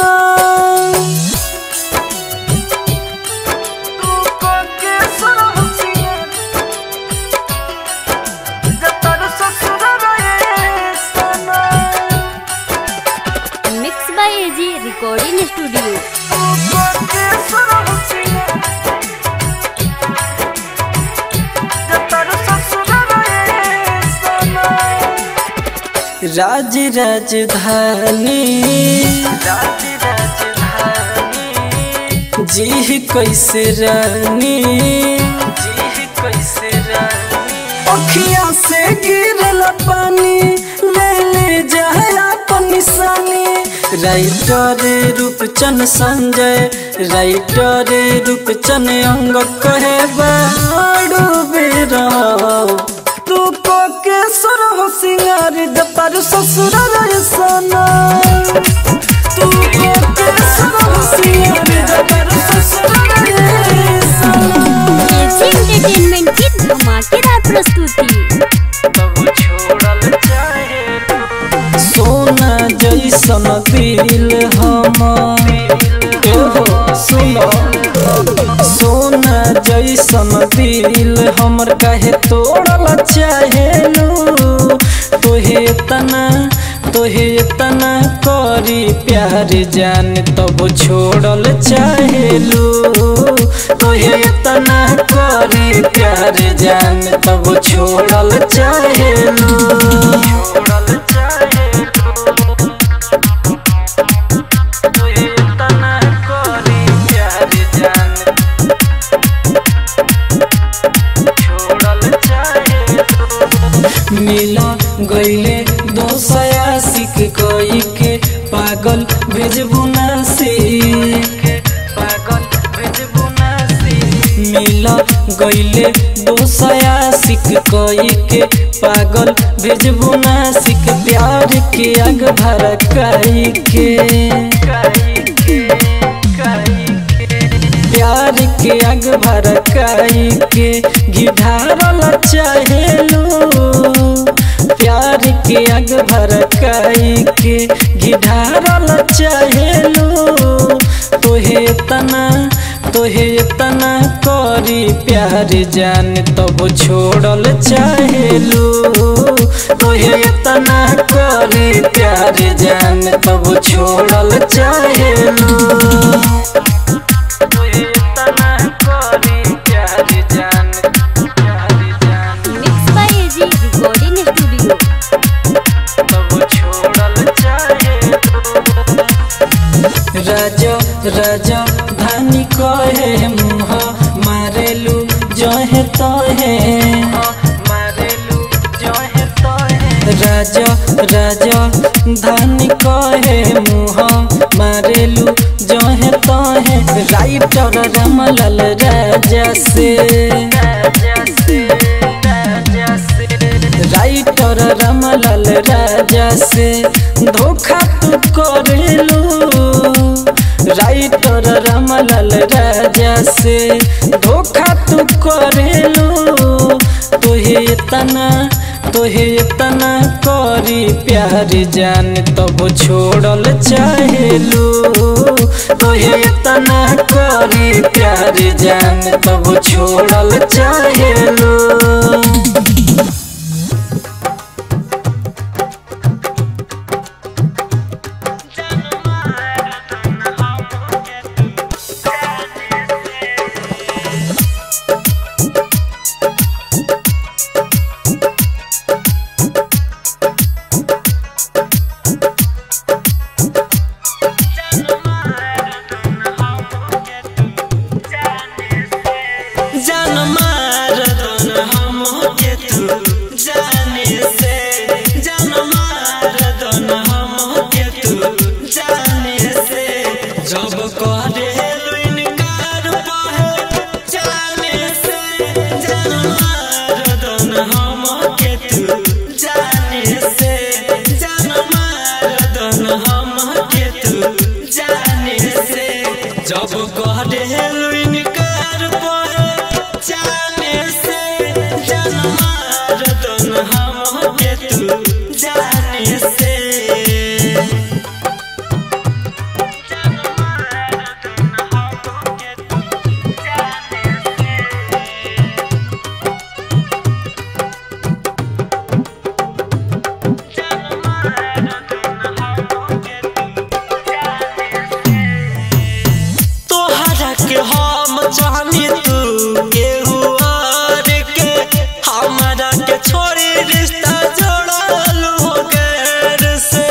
तू को के सुर हो सिंगार जपर ससुर रे सना mix by AG recording studio राज राजधानी जी कैसे रानी अखिया से गिरल पानी ले ले जाए अपन निशानी राइटर रूपचन संजय राइटर रूपचन अंग कहे बाड़ू बेरा तू को के सुर हो सिंगार जपर ससुर रे सना तू को के सुर हो सिंगार जपर ससुर रे सना एजी एंटरटेनमेंट की धमाकेदार प्रस्तुति सोना जैसन दिल हमर एहो सुनो सोना जैसन दिल हमर कहे तोड़ल चाहेलू तोहे तना तोहे तना करी प्यार जान तब छोड़ल चाहेलू तोहे तना करी प्यार जान तब छोड़ल चाहेलू छोड़ल मिला गईले दोसया सिख कोई के पागल भेजबू नासी पागल भेजबू नासी मिला गईले दोसया सिख कोई के पागल भेजबू नासिक प्यार के आग भड़काई के प्यार के आग भड़काई के गिधारल चाहेलू प्यार के आग भड़काई के गिधारल चाहेलू तोहे तना तोहे तना करी प्यार जान तब छोड़ल चाहेलू तोहे तना करी प्यार जान तब छोड़ल चाहेलू राजा धानी कहे मुह मारेलू जहे तहे मारेलू जहे तहे राजा राजा धानी कहे मुह मारेलू जहे तहे राइटर रमलाल राजा से राजा से राजा से राइटर रमलाल राजा से धोखा तू करेलू राइटर रमलाल राजा से धोखा तू करेलू तोहे इतना तोहे इतना करी प्यार जान तब छोड़ल चाहेलू तोहे इतना करी प्यार जान तब छोड़ल चाहेलू जान मार दन हम के तू जाने से जान मार दन हम के तू जाने से जब करे इनकार पाहे जाने से जान मार दन हम के तू जाने से जान मार दन हम के तू जाने से जब करे इनकार पाहे जाने से जान मार दन हम के तू जाने से तोहरा के हम जानी तू केहू और के हमारा के छोड़ी रिश्ता जोड़ल हो गैर से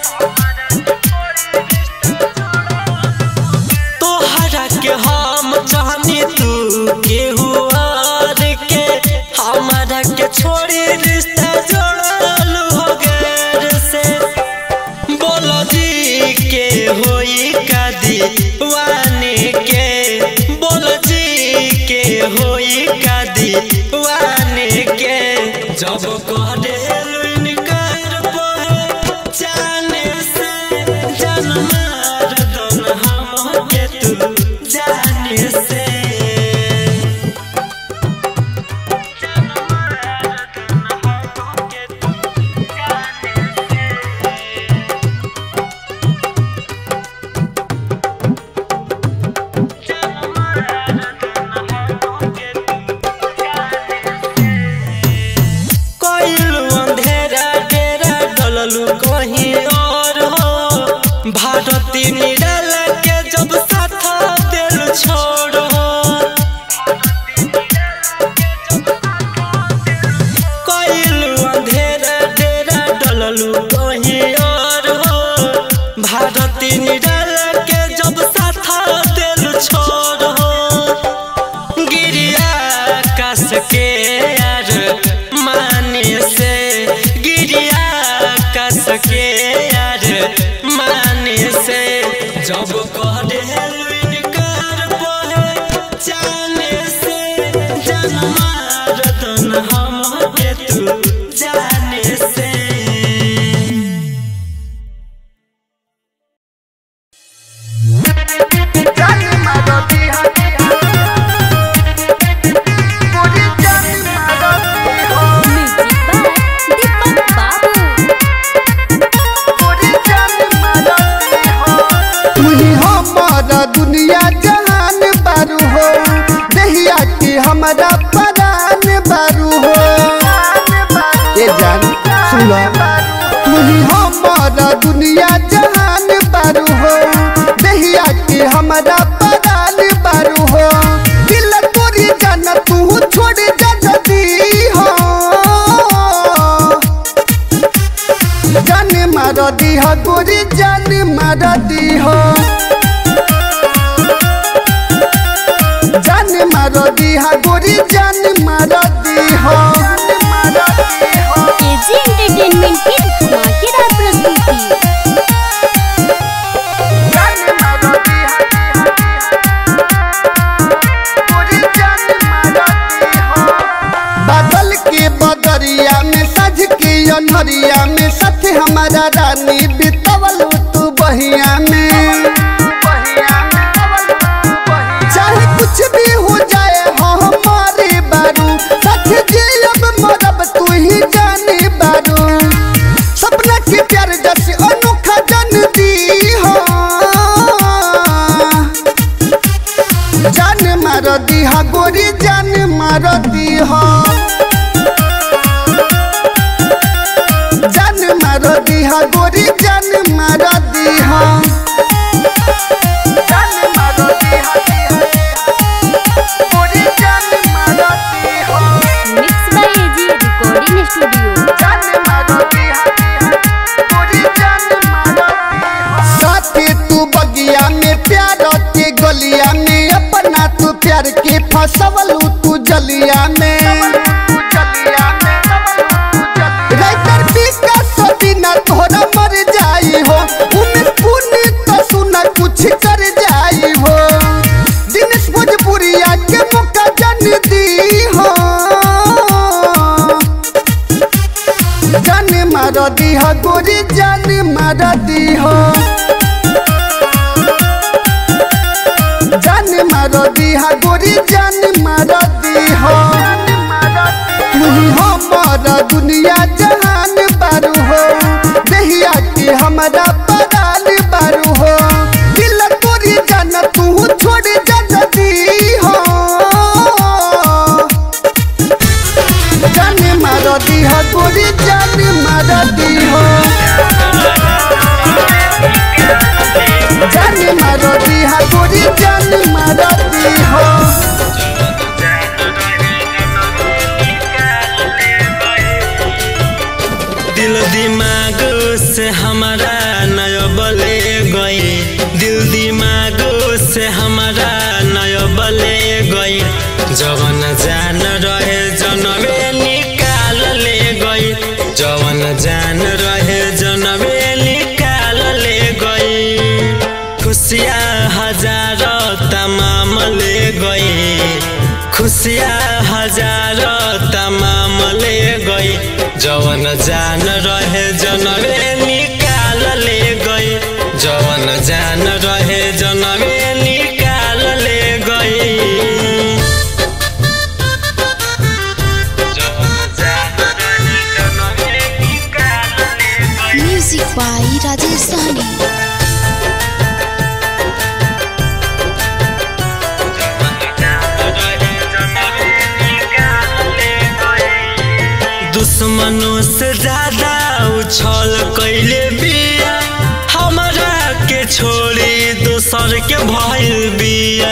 तोहरा के हम जानी तू केहू और के हमारा के छोड़ी रिश्ता जोड़ल हो गैर से बोलो जी के होई कादी वाने के बोलो जी के होई कादी वाने के जब कहदे इनकार पहे जाने से जान मार दन हम के तू जाने से कोइलू अंधेरा डेरा डललू कहीं और हो भारती निडल के जब साथ दिल छोड़ो कोइलू अंधेरा डेरा डललू कहीं और हो भारती निडल के जब साथ दिल छोड़ो गिरिया कस के यार माने से गिरिया कस के यार माने से जब कह दे इनकार पहे जाने से जान मार दन हम के तू जाने से म्यूजिक बाय दीपक बाबू तुही हमारा दुनिया जहान बारू हो दहिया की हमारा परान बारू हो ये जान सुनो तुही हमारा दुनिया जहान बारू हो दहिया की हमारा परान बारू हो दिल तोरी जान तू छोड़ जा जदी हो जान मार दी हो गोरी जान मार दी हो मार दीहा गोरी जान मार दीहा एजी एंटरटेनमेंट की धमाकेदार प्रस्तुति बादल के बदरिया में सज के अनहरिया में साथ हमारा रानी बितवल तू बहिया में चाहे कुछ भी हो जाए हो हमारे बारू सच जे अब मरब तू ही जाने बारू सपना के प्यार जैसे अनोखा जन दी हो जान मार दीहा गोरी जान मार दीहा जान मार दीहा गोरी जान मार दीहा जान मार दीहा गोरी जान मार दीहा mix by AG recording studio जान मार दीहा गोरी जान मार दीहा साथे तू बगिया में प्यार के गलिया में अपना तू प्यार के फसवलू तू जलिया में राइटर विकास बिना तोहरा मर जाई हो उमें पुण्य तो सुना कुछ कर जाई हो दिनेश भोजपुरिया के मौका जन दी हो जान मार दी हो गोरी जान मार दी हो जान मार दी हो गोरी जान मार दी हो तू ही हमारा दुनिया जहान बारू हो दहिया के हमारा परान बारू हो दिल तोरी जान तू छोड़ जा दी हो जान मार दी हो गोरी जान मार दी हो जान मार दी हो गोरी जान मार दी हो दिल दिमाग से हमारा नयो बले गई दिल दिमाग से हमारा नयो बले गई जवन जान रहे जनवे निकाल ले गई जवन जान रहे जनवे निकाल ले गई खुशियाँ हजार तमाम ले गई खुशियाँ हजार तमाम ले गई जवन जान रहे जनवे निकाल ले गई जवन जान रहे जनवे निकाल ले गई जवन जान रहे जनवे निकाल ले गई म्यूजिक बाई राजेश सहनी दुश्मनों से ज्यादा उछल कैले बिया हमारा के छोड़ी दोसर के भइल बिया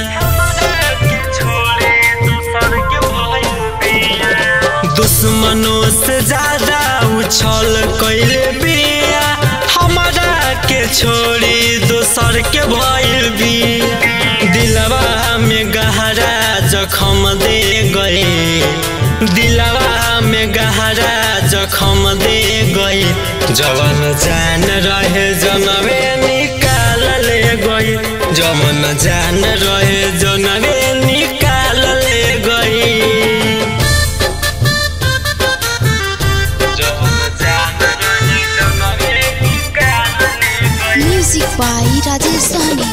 दुश्मनों से ज्यादा उछल कैले बिया हमारा के छोड़ी दोसर के भइल बिया दिलवा में गहरा जखम दे गए दिलवा में गहरा जखम दे गई जवन जान रहे जनवे निकाल ले गई जवन जान रहे जनवे निकाल ले गई जवन जान रहे जनवे निकाल ले गई म्यूजिक बाई राजेश सहनी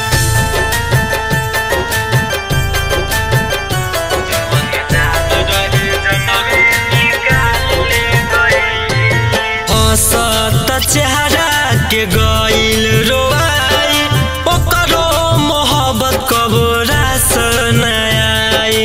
हंसत चेहरा के गइल रोआई ओकरो मोहब्बत कबो रास नयाई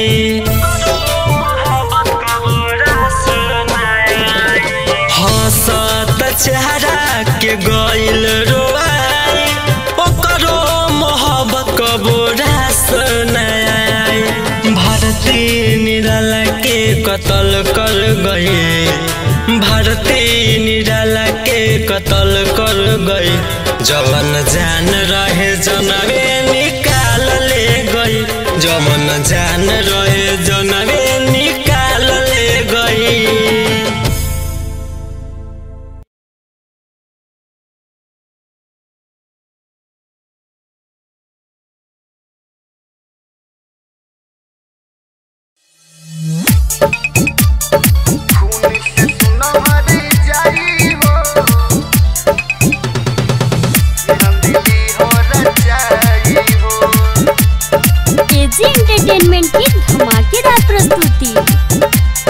हंसत चेहरा के गइल रोआई ओकरो मोहब्बत कबो रास नयाई भारती निराला के कत्ल कर गई भारती निराला के कत्ल कर गई जवन जान रहे जनवे निकाल ले गई जमन जान रहे जनवे निकाल ले गई एजी एंटरटेनमेंट की धमाकेदार प्रस्तुति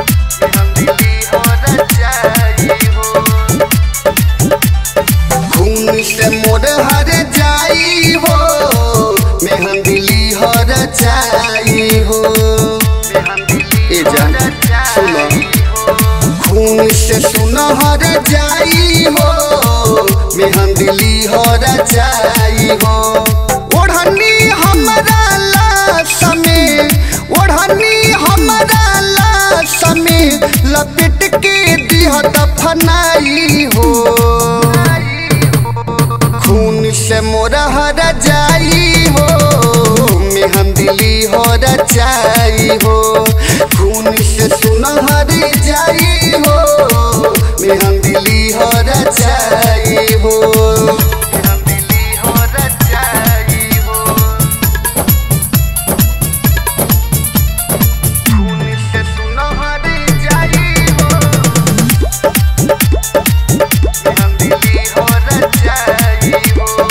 खून से मोर हर जाई हो मेहंदिली हर जाई हो ए जान सुनो खून से सुनहर जाई हो मेहंदिली हर जाई हो ओढ़नी हमरा लाश में ओढ़नी हमरा लाश में लपेट के दिह दफनाई हो खून से मोरा हरा जाई हो मेहंदिली हो रचाई हो खून से सुनहर जाई हो मेहंदिली हो रचाई हो मेहंदिली हो रचाई हो खून से सुनहर जाई हो मेहंदिली हो रचाई हो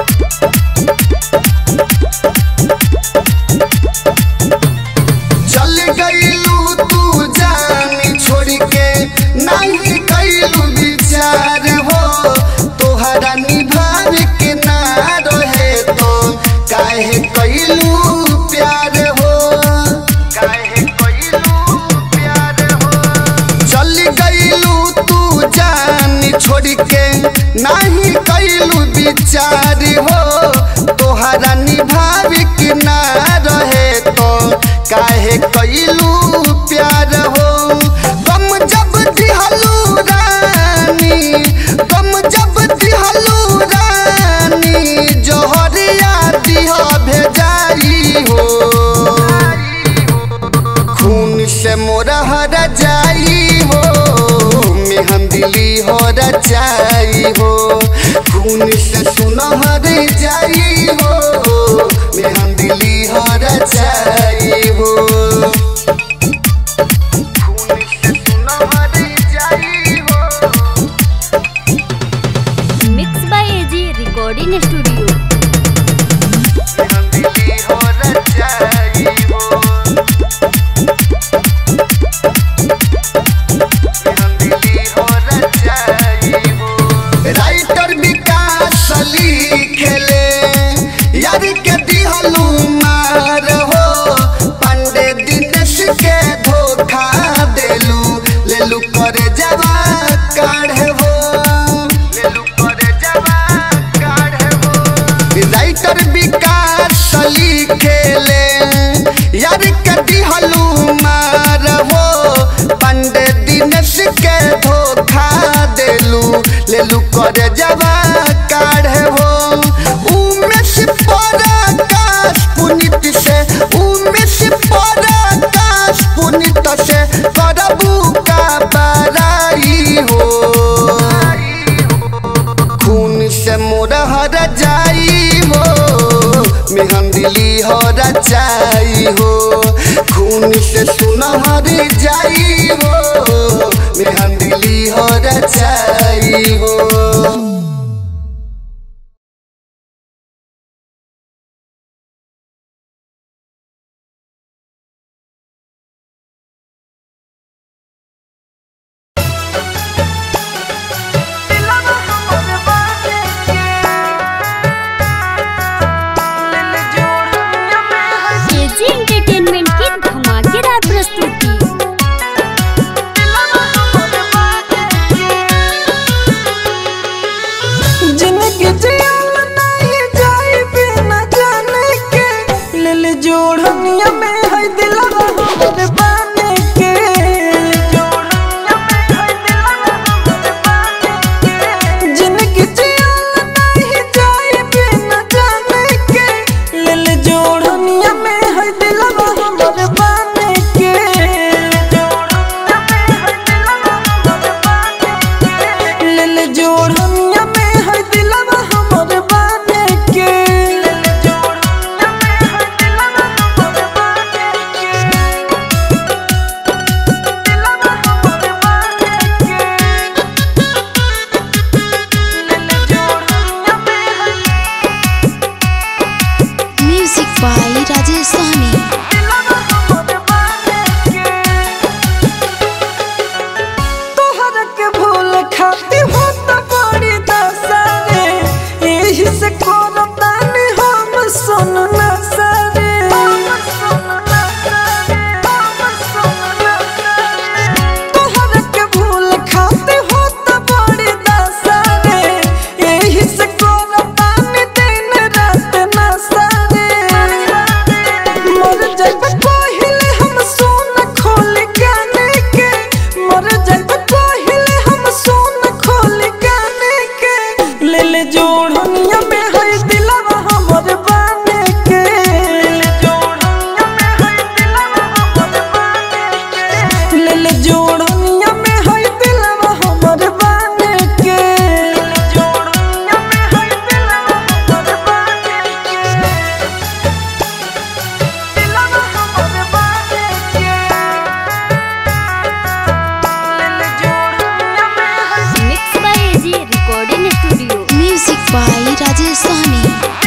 चल गईलू तू जान छोड़ के नहीं कैलू विचार हो तोहरा निभाव के ना रहे तो काहे कैलू प्यार हो काहे कैलू प्यार हो चल गईलू तू जान छोड़ के नहीं कैलू विचार हो तोहरा निभाव के ना रहे तो काहे कैलू प्यार हो गम जब दिहलू रानी गम जब दिहलू रानी जोहरिया दिह भेजाई हो खून से मोरा हरा जाई हो मेहंदिली हो रचाई हो खून से सुनहर जाई हो मेहंदिली हो रचाई हो खून से सुनहर जाई हो mix by AG recording studio मेहंदिली हो रचाई हो मेहंदिली हो रचाई हो राइटर विकास लिखेले यार के दिहलू मार हो पांडे दिनेश के धोखा देलू लेलू करे जवा काढ़े हो लेलू करे जवा काढ़े हो राइटर विकास लिखेले यार के दिहलू मार हो पांडे दिनेश के धोखा देलू लेलू करे जवा काढ़े हो उमेश पराकाश पुनित से उमेश पराकाश पुनित से करबू का बराई हो खून से मोरा हर जाई हो मेहंदिली हो रचाई हो खून से सुनहर जाई हो मेहंदिली हो रचाई हो एजी एंटरटेनमेंट की धमाकेदार प्रस्तुति जिंदगी जियल नहीं जाई बिना जाने के लेल जोड़निया में है दिलवा हमर बाने के जोड़निया में है दिलवा हमर बाने के जिंदगी जियल नहीं जाई बिना जाने के लेल जोड़निया में है है दिलवा हमर बाने के ले ले जोड़निया में है दिलवा हमर बाने के म्यूजिक बाय राजेश सहनी तोहर के भूल खाती हो त बड़ी दसारे एही से करतानी हम सुन न सारे तोहर के भूल खाती हो त बड़ी दसारे एही से करतानी दिन रात न सारे मर जाइब पहिले हम सोन खोल गाने के मर जाइब पहिले हम सोन खोल गाने के ले ले जोड़निया में है दिलवा हमर बाने के ले ले जोड़निया में है दिलवा हमर बाने के जोड़निया में है दिलवा हमर बाने के mix by AG recording studio music by Rajesh Sahni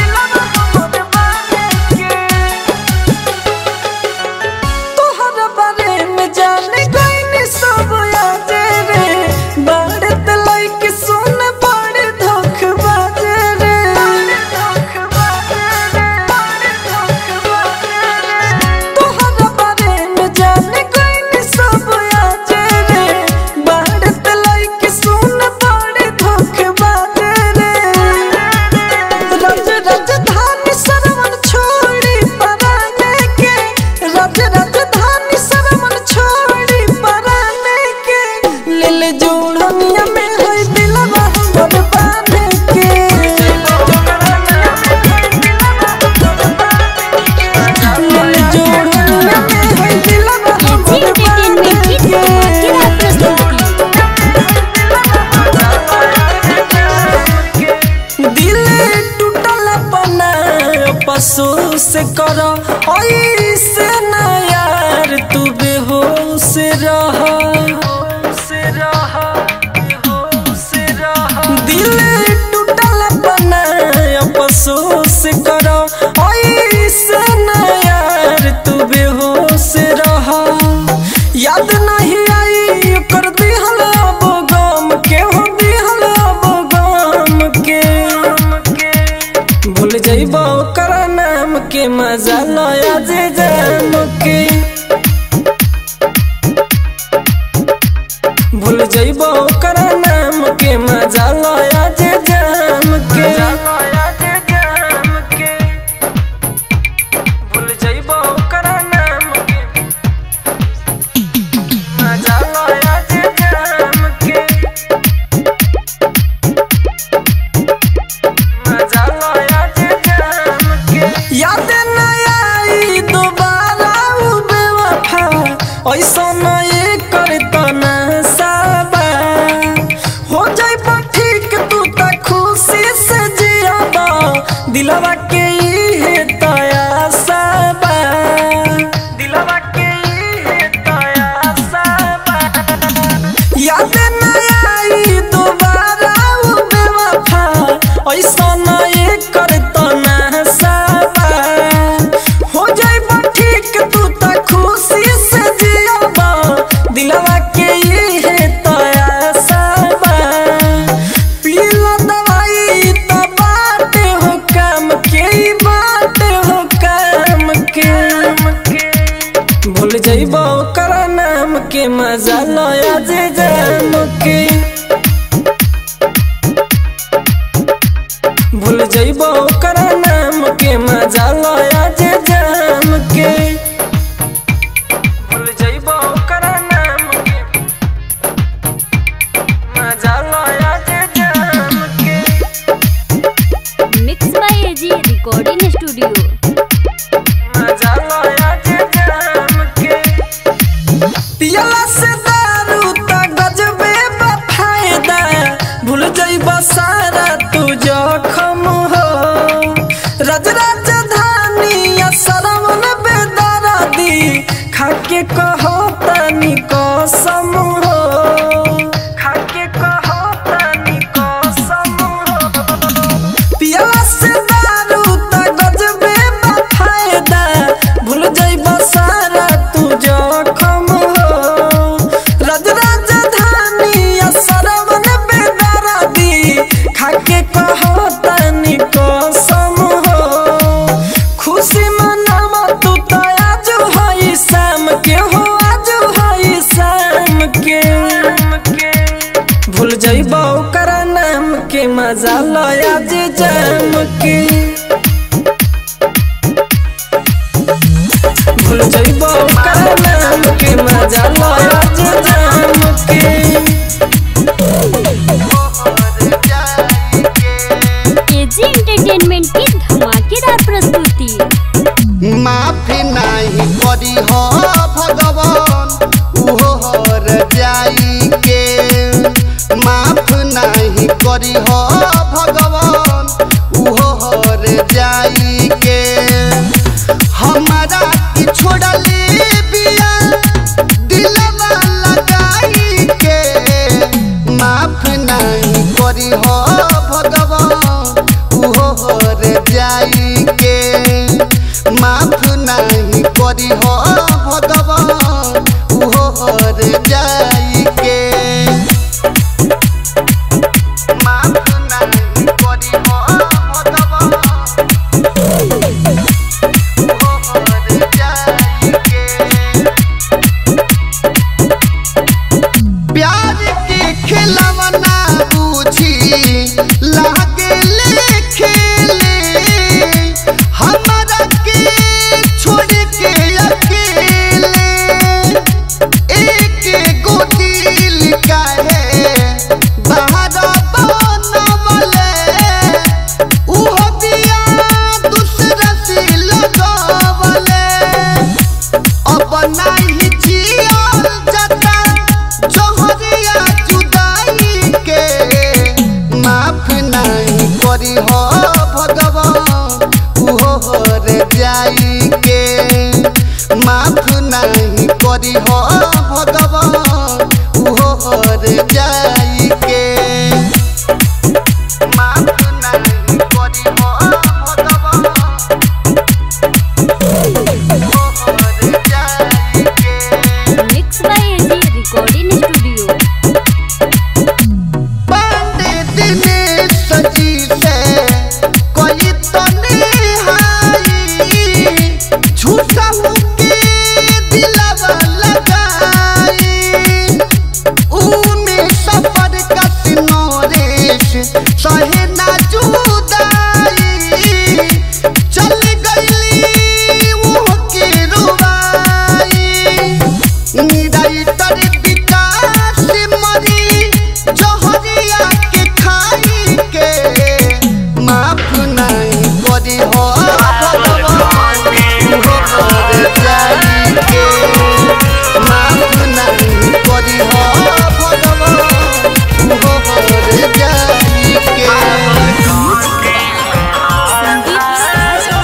तोहर बारे में जाने गईनी सब आजे रे बड़े तलाई के सुन बड़े धोखबाजे रे तोहर बारे में जाने गईनी सब आजे रे बड़े तलाई के सुन बड़े धोखबाजे रे रज राजधानी सरवन छोड़ी पराने के रज राजधानी सरवन छोड़ी पराने के ले ले जोड़निया में है दिलवा हमर बाने के ले ले जोड़निया में है दिलवा एजी हमर बाने एंटरटेनमेंट की धमाकेदार प्रस्तुति दिल टूटल बना पशु से कर ऐसे न यार तू बेहोश रह दिल टूटल बना पशु से कर ऐसे न यार तू बेहोश रह याद नहीं आई कर दिहल अब गम के हो दिहल अब गम के भूल जाइबा ओकर नाम के मजा लया जे जाम के भूल जाइबा ओकर नाम के मजा लया जे जाम के भूल जाइबा ओकर नाम के मजा लया जे जाम के मजा लया जे जाम के याद न आई दोबारा उ बेवफा ऐसा न ये करता ना साबा हो जाई पर ठीक तू त खुशी से जियाबा दिलवा के इहे तया साबा दिलवा के इहे तया साबा याद न आई दोबारा उ बेवफा ऐसा न ये करता ना साबा हो जाई बा ठीक तू त खुशी से जियाबा दिलवा के ये तया साबा पीला दवाई त बाटे हो काम के ई बाटे हो काम के भूल जाइबा ओकर नाम के मजा लया जे जाम के भूल जाइबा ओकर नाम के मजा लया जे जाम के भूल जाइबा ओकर नाम के मजा लया जे जाम के mix by AG recording studio मजा लया खाके कहो तनी कसम हो खाके कहो तनी कसम हो पियला से दारू त गजबे बा फायदा भूल जाइब सारा तू जखम हो रज राजधानी असरवन बेदारा दी खाके कहो तनी कसम हो खुशी मनावा तू त आज हई शाम के हो आज हई शाम के भूल जाइबा ओकर नाम के मजा लो आज जाम के भूल जाइबा ओकर नाम के मजा लो आज जाम के एजी एंटरटेनमेंट की धमाकेदार प्रस्तुति माफी नहीं करी हो भगवान उहो हर जाई के माफ नहीं करी हो भगवान उहो हर जाई के हमारा की छोड़ली बिया दिलवा लगाई के माफ नहीं करी हो भगवान उहो हर जाई के माफ नहीं करी हो भगवान उहो हर जाई के माफ नहीं करी हो भगवान उहो हर जाई के प्यार के खिलवना बूझी लागे ले खेले हमारा के छोड़ के अकेले एक गो दिल का है बाहर बनवले उहो बिया दूसरा से लगवले अब नहीं जियल जाता जोहरिया जुदाई के माफ नहीं करी हो भगवान उहो हर जाई के माफ नहीं करी हो भगवान उहो हर जाई के माफ नहीं करी हो भगवान उहो हर जाई के mix by AG recording studio बांधे दिने सजी से कोई तो निहाई झूठा मुके दिलवा लगाई ऊमे सफर का सिनोरेश सहे ना जुदाई चल गईली वो के रुवाई निराइतर विकास मरी जहरिया के खाई के माफ नहीं करी हो भगवान उहो कर जाई के माफ नहीं करी हो भगवान उहो कर जाई के संदीप साजा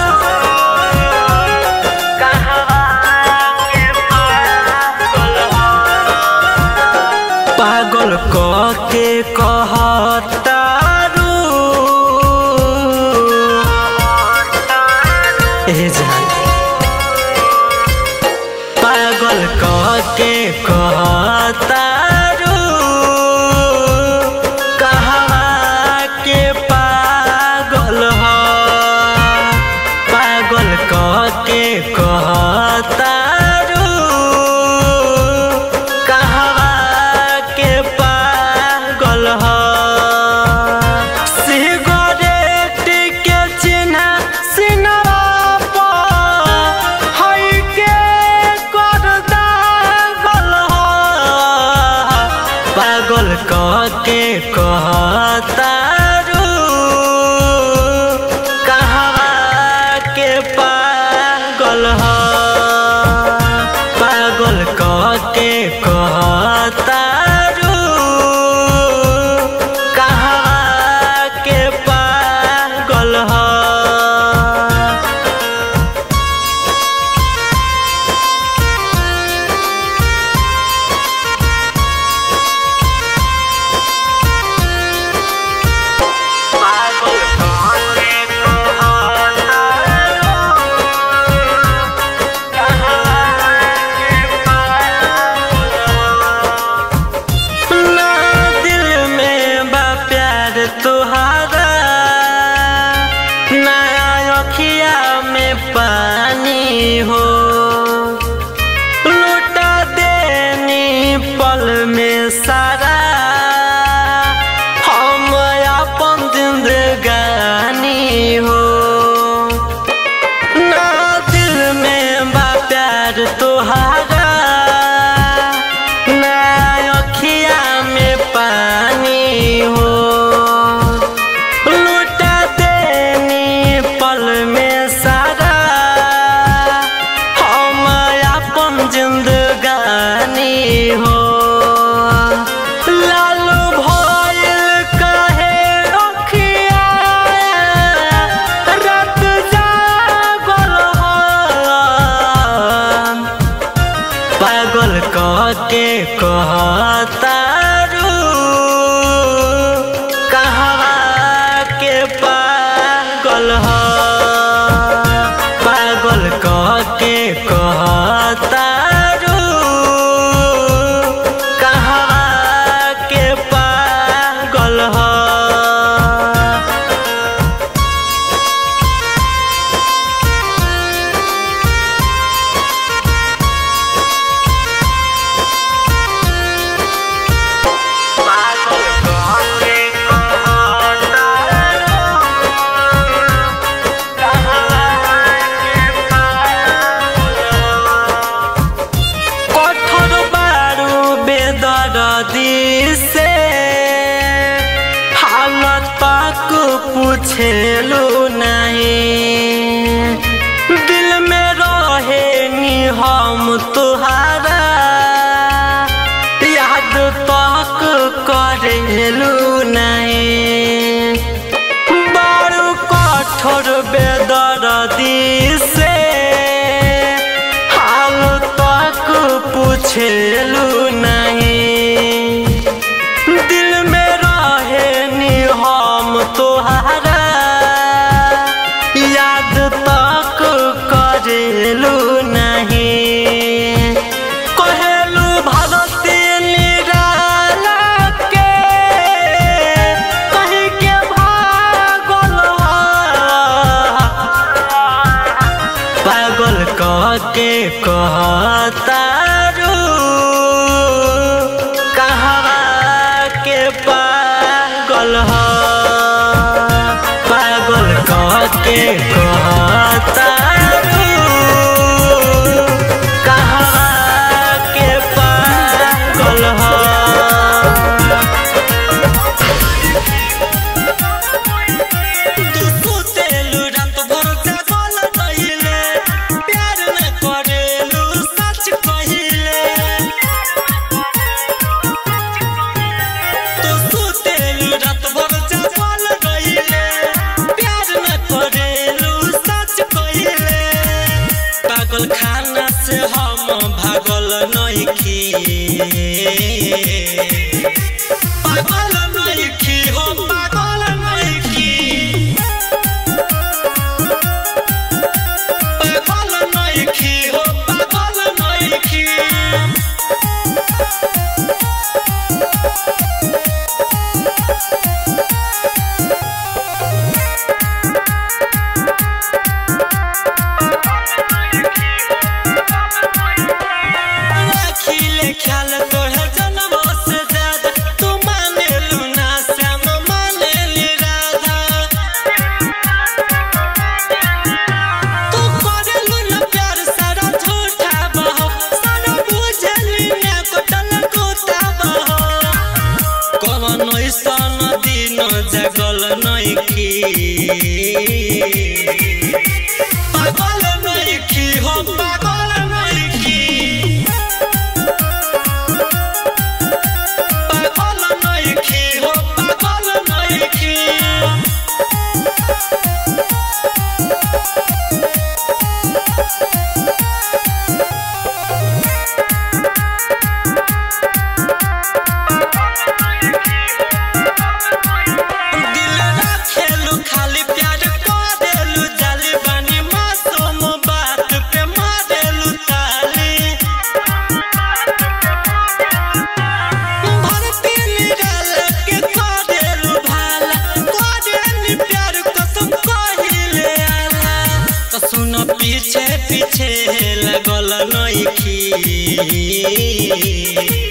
पागल क के कहतारू ए जान पागल क के कहतारू कहवा के पागल ह पागल क के कहतारू कहवा के पागल ह सिगरेट के चिन्ह सिनरा पर हई के कर दागल ह पागल क के कहतारू कहवा के पागल ह पागल क के कहतारू कहवा के पागल ह के कहतारू कहवा के पागल ह पागल कह के कहतारू कहवा के पागल ह কঠোর বারু বেদরদি से हालत तक पूछेलू नहीं दिल में रहे नी हम तुहारा याद तक करेलू नहीं बड़ू कठोर बेदरदी से हाल तक पूछेलू नहीं दिल में रहे नी हम तोहारा याद तक करेलू नहीं कहेलू भारती निराला के कहीं के भागल पागल कह के कहतारू कहवा के पागल ह पागल कह के कहतारू कहवा के पागल ह तू सुतेलु रात भर जागल रहिले प्यार न करेलु सच कहिले तू सुतेलु रात भर जागल रहिले प्यार न करेलु सच कहिले पागल खाना से हम भागल नइखी पागल नइखी हो पागल नइखी पागल नइखी हो पागल नइखी राखिले ख्याल तोहे जन्म से ज्यादा तू मानेलु ना श्याम मानेली राधा तू करेलु ना प्यार सारा झूठा बहो सारा बुझली ना कोटल कोता बहो कवन ऐसन दिन जगल नइखी पागल नइखी हो पागल नइखी पागल नइखी हो पागल नइखी दिल राखेलु खाली प्यार करेलु जाली बानी मासूम बात पे मारेलु ताली भरती निराल के करेलु भाला करेलु प्यार कसम कहिले आला त सुन पीछे पीछे लगल नइखी